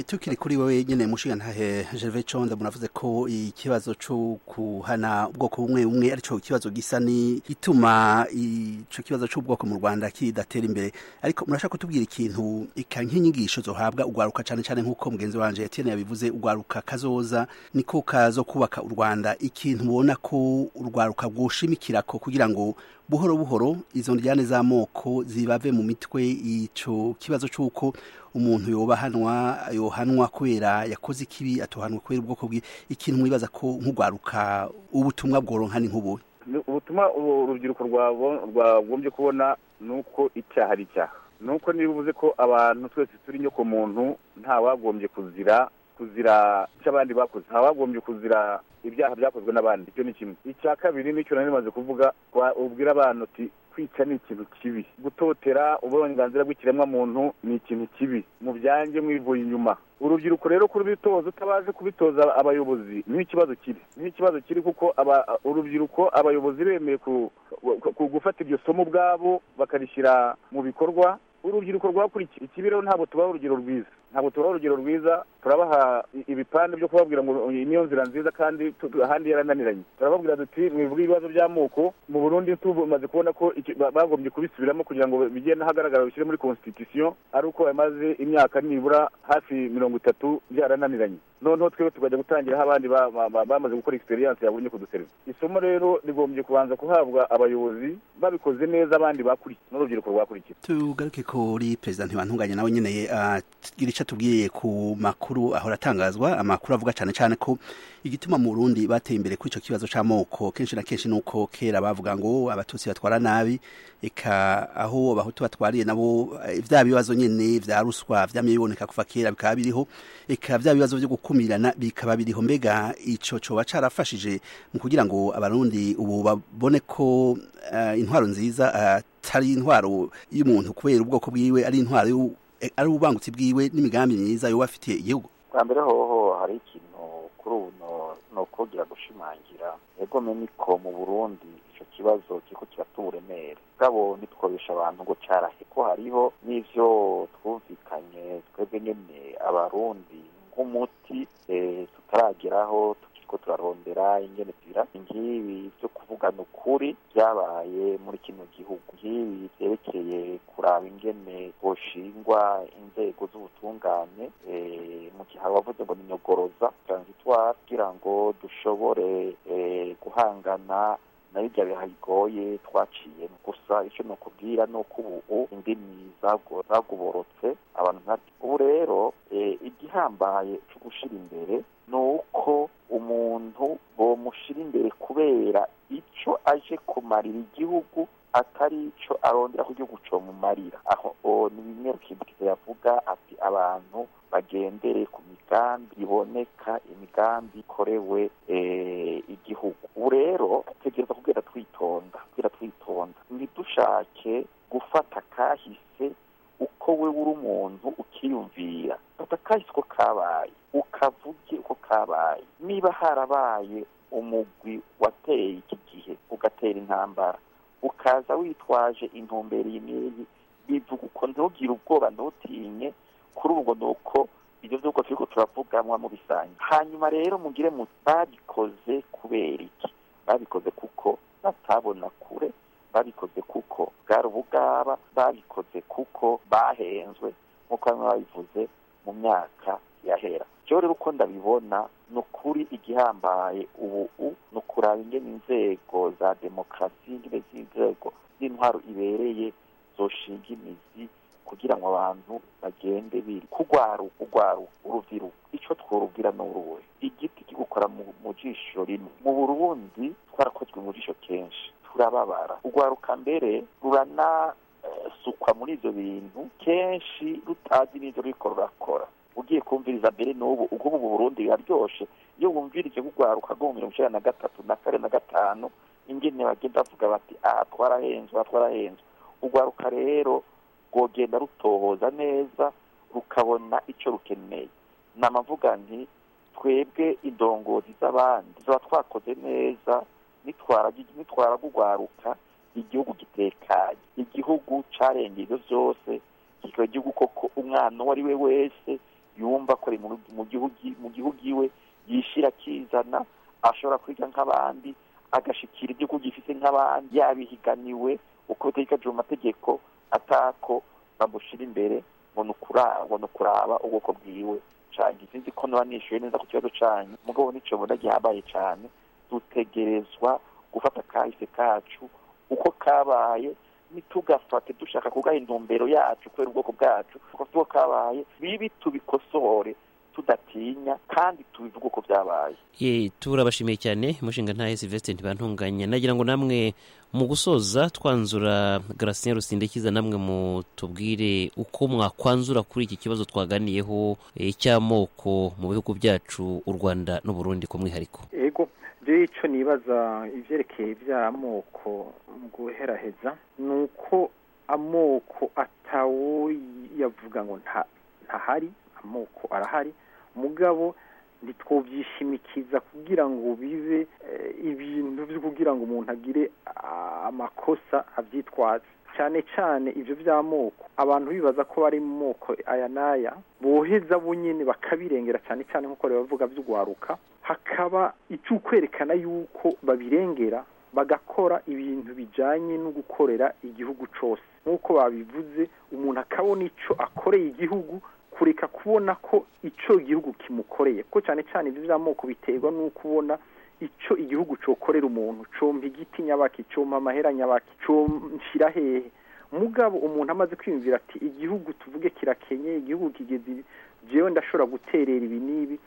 tukiri kuri wowe nyine mushinga ntahe gerve conda munavuze ko ikibazo cyo kuhana ubwoko bumwe bumwe aricyo kibazo gisa ni gituma icyo kibazo cy'ubwoko mu rwanda kidatera imbere ariko murashaka kutubwira ikintu nk'inyigisho zohabwa urwaruka cyane cyane nk'uko mugenzi wanjye yatene yabivuze urwaruka kazoza niko kazo kubaka u rwanda ikintu ubona ko urwaruka rwushimikira ko kugira ngo buhoro buhoro izo njyane z'amoko zibave mu mitwe icyo kibazo cy'uko umuntu yobahanwa yohanwa kubera yakoze ikibi atohanwa kubera ubwoko bwe ikintu mwibaza ko nk'urwaruka ubutumwa bworonka ni nk'ubu ubutumwa urubyiruko rwagombye kubona ni uko icyaha ari icyaha ni uko niba uvuze ko abantu twese turi muntu ntawagombye kuzira kuzira icyo abandi bakoze ntawagombye kuzira ibyaha byakozwe n'abandi icyo ni kimwe icya kabiri nicyo nari maze kuvuga ubwira abantu uti kwica ni ikintu kibi gutotera uburenganzira bw'ikiremwamuntu ni ikintu kibi mubyange mwivuye inyuma urubyiruko rero kubitoza utabaje kubitoza abayobozi niho ikibazo kiri niho ikibazo kiri kuko urubyiruko abayobozi bemeye gufata iryo somo ubwabo bakarishyira mu bikorwa urubyiruko rwakurikiye ikibi rero ntabwo tubaha urugero rwiza ntabwo tubaha urugero rwiza turabaha ibipande byo kubabwira ngo niyo nzira nziza kandi ahandi yarananiranye turababwira duti mwivuga ibibazo by'amoko mu burundi tumaze kubona ko bagombye kubisubiramo kugira ngo bigende ahagaragara bishyire muri constitution ari uko bamaze imyaka nibura hafi mirongo itatu byarananiranye noneho twebwe tukajya gutangiraho abandi bamaze gukora experience yabonye ku duserivisi isomo rero rigombye kubanza guhabwa abayobozi babikoze neza abandi bakurikiye n'urubyiruko rwakurikiye tugaruke kuri perezida ntibantunganye nawe nyine agira icyo atubwiye ku makuru ahora atangazwa amakuru avuga cyane cyane ko igituma mu rundi bateye imbere kuri icyo kibazo cy'amoko kenshi na kenshi ni uko kera bavuga ngo abatutsi batwara nabi reka aho abahutu batwariye nabo bya bibazo nyine bya ruswa byamiboneka kuva kera bikaba biriho reka bya bibazo byo gukura gukumirana bikaba biriho mbega icyo coba carafashije mu kugira ngo abarundi ubu babone ko uh, intwaro nziza atari uh, intwaro y'umuntu kubera ubwoko bwiwe ari intwaro ari ubangutsi bwiwe n'imigambi myiza yoba afitiye igihugu bwa mbere hoho hari ikintu kuri ubu ni ukugira gushimangira egome niko mu burundi icyo kibazo kiriko kiratuba uremere gabo ntitwobesha abantu ngo carahe ko hariho n'ivyo twumvikanye twebwe nyene abarundi nk'umuti tutarageraho tukiriko turarondera ingene tubira ngibi byo kuvugana ukuri byabaye muri kino gihugu ngibi byerekeye kuraba ingene boshingwa inzego z'ubutungane mu gihe abavuze ngo ninyogoroza transitoire kugira ngo dushobore guhangana nayo ibyo biha bigoye twaciye gusa icyo nakubwira ni uko ubu indimi zaguborotse abantu nka ubu rero igihambaye cyo gushyira imbere ni uko umuntu bomushyira imbere kubera icyo aje kumarira igihugu atari icyo arondera ku gihugu cyo mumarira aho ni bimwe kintu yavuga ati abantu bagendere ku migambi iboneka imigambi ikorewe igihugu ubu rero tutegereza kubwira twitonda kubwira twitonda ntidushake gufata kahise uko we uri umuntu ukiyumvira fata kahise uko kabaye ukavuge uko kabaye niba harabaye umugwi wateye iki gihe ugatera intambara ukaza witwaje intumbero iyi bivuga uko ntugire ubwoba ntutinye kuri ubwo ni uko ibyo by'uko turi turavuganwa mu bisange hanyuma rero mugire muti babikoze kubera iki babikoze kuko batabona kure babikoze kuko bwari ubugaba babikoze kuko bahenzwe nk'uko bamwe babivuze mu myaka yahera rero rero uko ndabibona ni ukuri igihambaye ubu ni ukuraba ingene inzego za demokarasi ingene z'inzego z'intwaro ibereye zoshinga imizi kugira ngo abantu bagende biri kugwaruka ugwaruka urubyiruko icyo tworubwira ni uruwe igiti kigukora mu jisho rimwe mu burundi twarakozwe mu jisho kenshi turababara ugwaruka mbere ruranasukwa muri ibyo bintu kenshi rutazi n'ibyo ruriko rurakora ugiye kumviriza mbere n'ubu ubwo ubu burundi biraryoshe iyo wumvirije kugwaruka rwo mu mirongo icyenda na gatatu na kane na gatanu ingene bagenda bavuga bati aha twarahenzwe aha twarahenzwe ugwaruka rero rwogenda rutohoza neza rukabona icyo rukeneye nama mvuga nti twebwe indongozi z'abandi tuba twakoze neza nitwara rugwaruka igihugu gitekanye igihugu carengeye ibyo byose kikaba igihugu koko umwana uwo ari we wese yumva ko ari mu gihugu iwe yishyira akizana ashobora kwiga nk'abandi agashikira igihugu gifite nk'abandi yabihiganiwe uko bitegekajwe mu mategeko atako bamushyira imbere ngo ni ukuraba ubwoko bwiwe cyane sinzi ko niba nishyuye neza ku kibazo cyane mugabo n'icyo mbona gihambaye cyane dutegerezwa gufata akahise kacu uko kabaye ntitugafate dushaka kugaha intumbero yacu kubera ubwoko bwacu uko kabaye bibi tubikosore tudatinya kandi tubivuga uko byabaye turabashimiye cyane umushinga ntahe silvestre ntibantunganya nagira ngo namwe mu gusoza twanzura garasinya rusindekiza namwe mutubwire uko mwakwanzura kuri iki kibazo twaganiyeho cy'amoko mu bihugu byacu u rwanda n'uburundi ku mwihariko ego byo icyo nibaza ibyerekeye by'amoko mu guheraheza ni uko amoko atawo yavuga ngo ntahari amoko arahari mugabo ntitwobyishimikiza kugira ngo bibe ibintu byo kugira ngo umuntu agire amakosa abyitwaze cyane cyane ibyo by'amoko abantu bibaza ko bari mu moko aya n'aya boheza bunyine bakabirengera cyane cyane nk'uko rero bavuga by'ugwaruka hakaba icy'ukwerekana yuko babirengera bagakora ibintu bijyanye no gukorera igihugu cyose nk'uko babivuze umuntu akabona icyo akoreye igihugu kureka kubona ko icyo gihugu kimukoreye ko cyane cyane ibyo by'amoko biterwa no kubona icyo igihugu cyokorera umuntu cyomba igiti nyabaki cyomba amahera nyabaki nshyira hehe mugabo umuntu amaze kwiyumvira ati igihugu tuvuge kirakenye igihugu kigeze jewe ndashobora guterera ibi n'ibi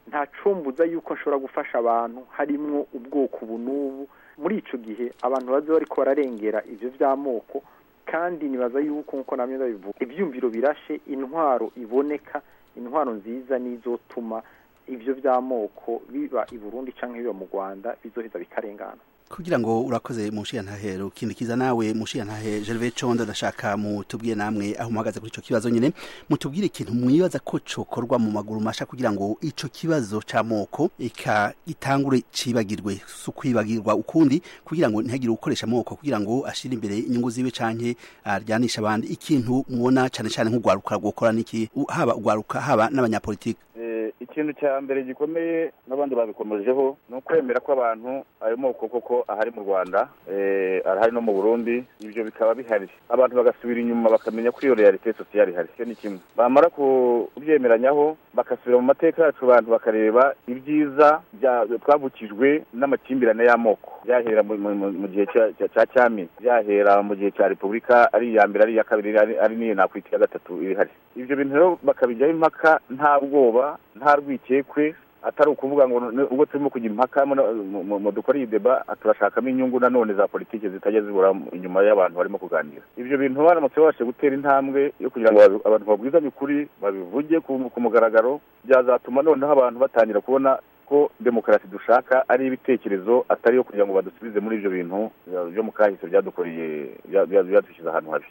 nta cumbuza yuko nshobora gufasha abantu harimo ubwoko ubu n'ubu muri icyo gihe abantu baze bari bararengera ibyo by'amoko kandi nibaza yuko nkuko namwe babivuga ibyumviro birashe intwaro iboneka intwaro nziza n'izotuma ibyo by'amoko biba i burundi cyangwa biba mu rwanda bizoheza bikarengana kugira ngo urakoze mushi ntahero kindi kiza nawe mushi ntahe Gervais Condo ndashaka mutubwiye namwe aho muhagaze kuri ico kibazo nyene mutubwire ikintu mwibaza ko cokorwa mu maguru masha kugira ngo ico kibazo camoko ika itangure cibagirwe sukwibagirwa ukundi kugira ngo ntihagire ukoresha amoko kugira ngo ashire imbere inyungu ziwe canke aryanisha abandi ikintu mubona cane cane nk'ugwaruka gukora niki haba ugwaruka haba n'abanyapolitiki ikintu cya mbere gikomeye n'abandi babikomejeho ni ukwemera ko abantu ayo moko koko ahari mu rwanda arahari no mu burundi ibyo bikaba bihari abantu bagasubira inyuma bakamenya ko iyo realite sosiyali ihari icyo ni kimwe bamara kubyemeranyaho bagasubira mu mateka yacu abantu bakareba ibyiza twavukijwe n'amakimbirane y'amoko byahera mu gihe cya cyami byahera mu gihe cya repubulika ari iya mbere ari iya kabiri ari n'iyo nakwita iya gatatu ihari ibyo bintu rero bakabijyaho impaka nta bwoba nta rwikekwe atari ukuvuga ngo ubwo turimo kujya impaka mu dukora iyi deba turashakamo inyungu nanone za politiki zitajya zibura inyuma y'abantu barimo kuganira ibyo bintu baramutse babashe gutera intambwe yo kugira ngo abantu babwizanye ukuri babivuge ku mugaragaro byazatuma noneho abantu batangira kubona ko demokarasi dushaka ari ibitekerezo atari iyo kugira ngo badusubize muri ibyo bintu byo mu kahise byadukoreye byadushyize ahantu habi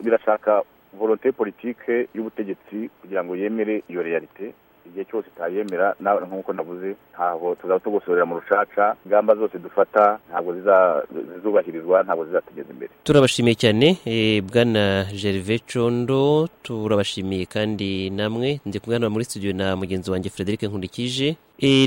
birashaka volonté politike y'ubutegetsi kugira ngo yemere iyo realite igihe cyose utayemera nawe nk'uko navuze ntabwo tuzaba tugusorera mu rucaca ingamba zose dufata ntabwo zizubahirizwa ntabwo zizatugeza imbere turabashimiye cyane bwana gervais condo turabashimiye kandi namwe ndi kuganira muri studio na mugenzi wanjye frederic nkurikije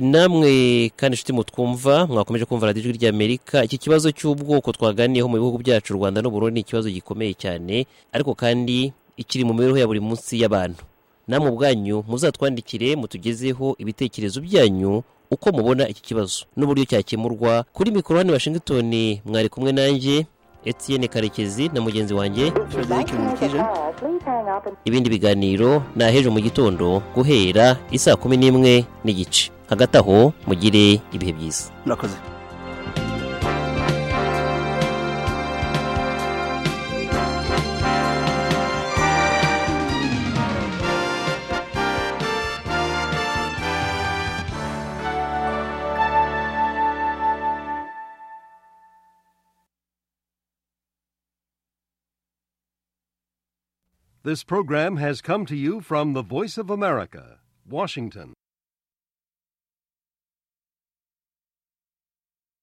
namwe kandi inshuti mutwumva mwakomeje kumva radiyo ijwi ry'amerika iki kibazo cy'ubwoko twaganiyeho mu bihugu byacu u rwanda n'uburundi ni ikibazo gikomeye cyane ariko kandi ikiri mu mibereho ya buri munsi y'abantu namwe ubwanyu muzatwandikire mutugezeho ibitekerezo byanyu uko mubona iki kibazo n'uburyo cyakemurwa kuri mikoro hano i washington mwari kumwe nanjye Etienne karekezi na mugenzi wanjye ibindi biganiro ni ahejo mu gitondo guhera isaa kumi n'imwe n'igice hagati aho mugire ibihe byiza murakoze This program has come to you from the Voice of America, Washington.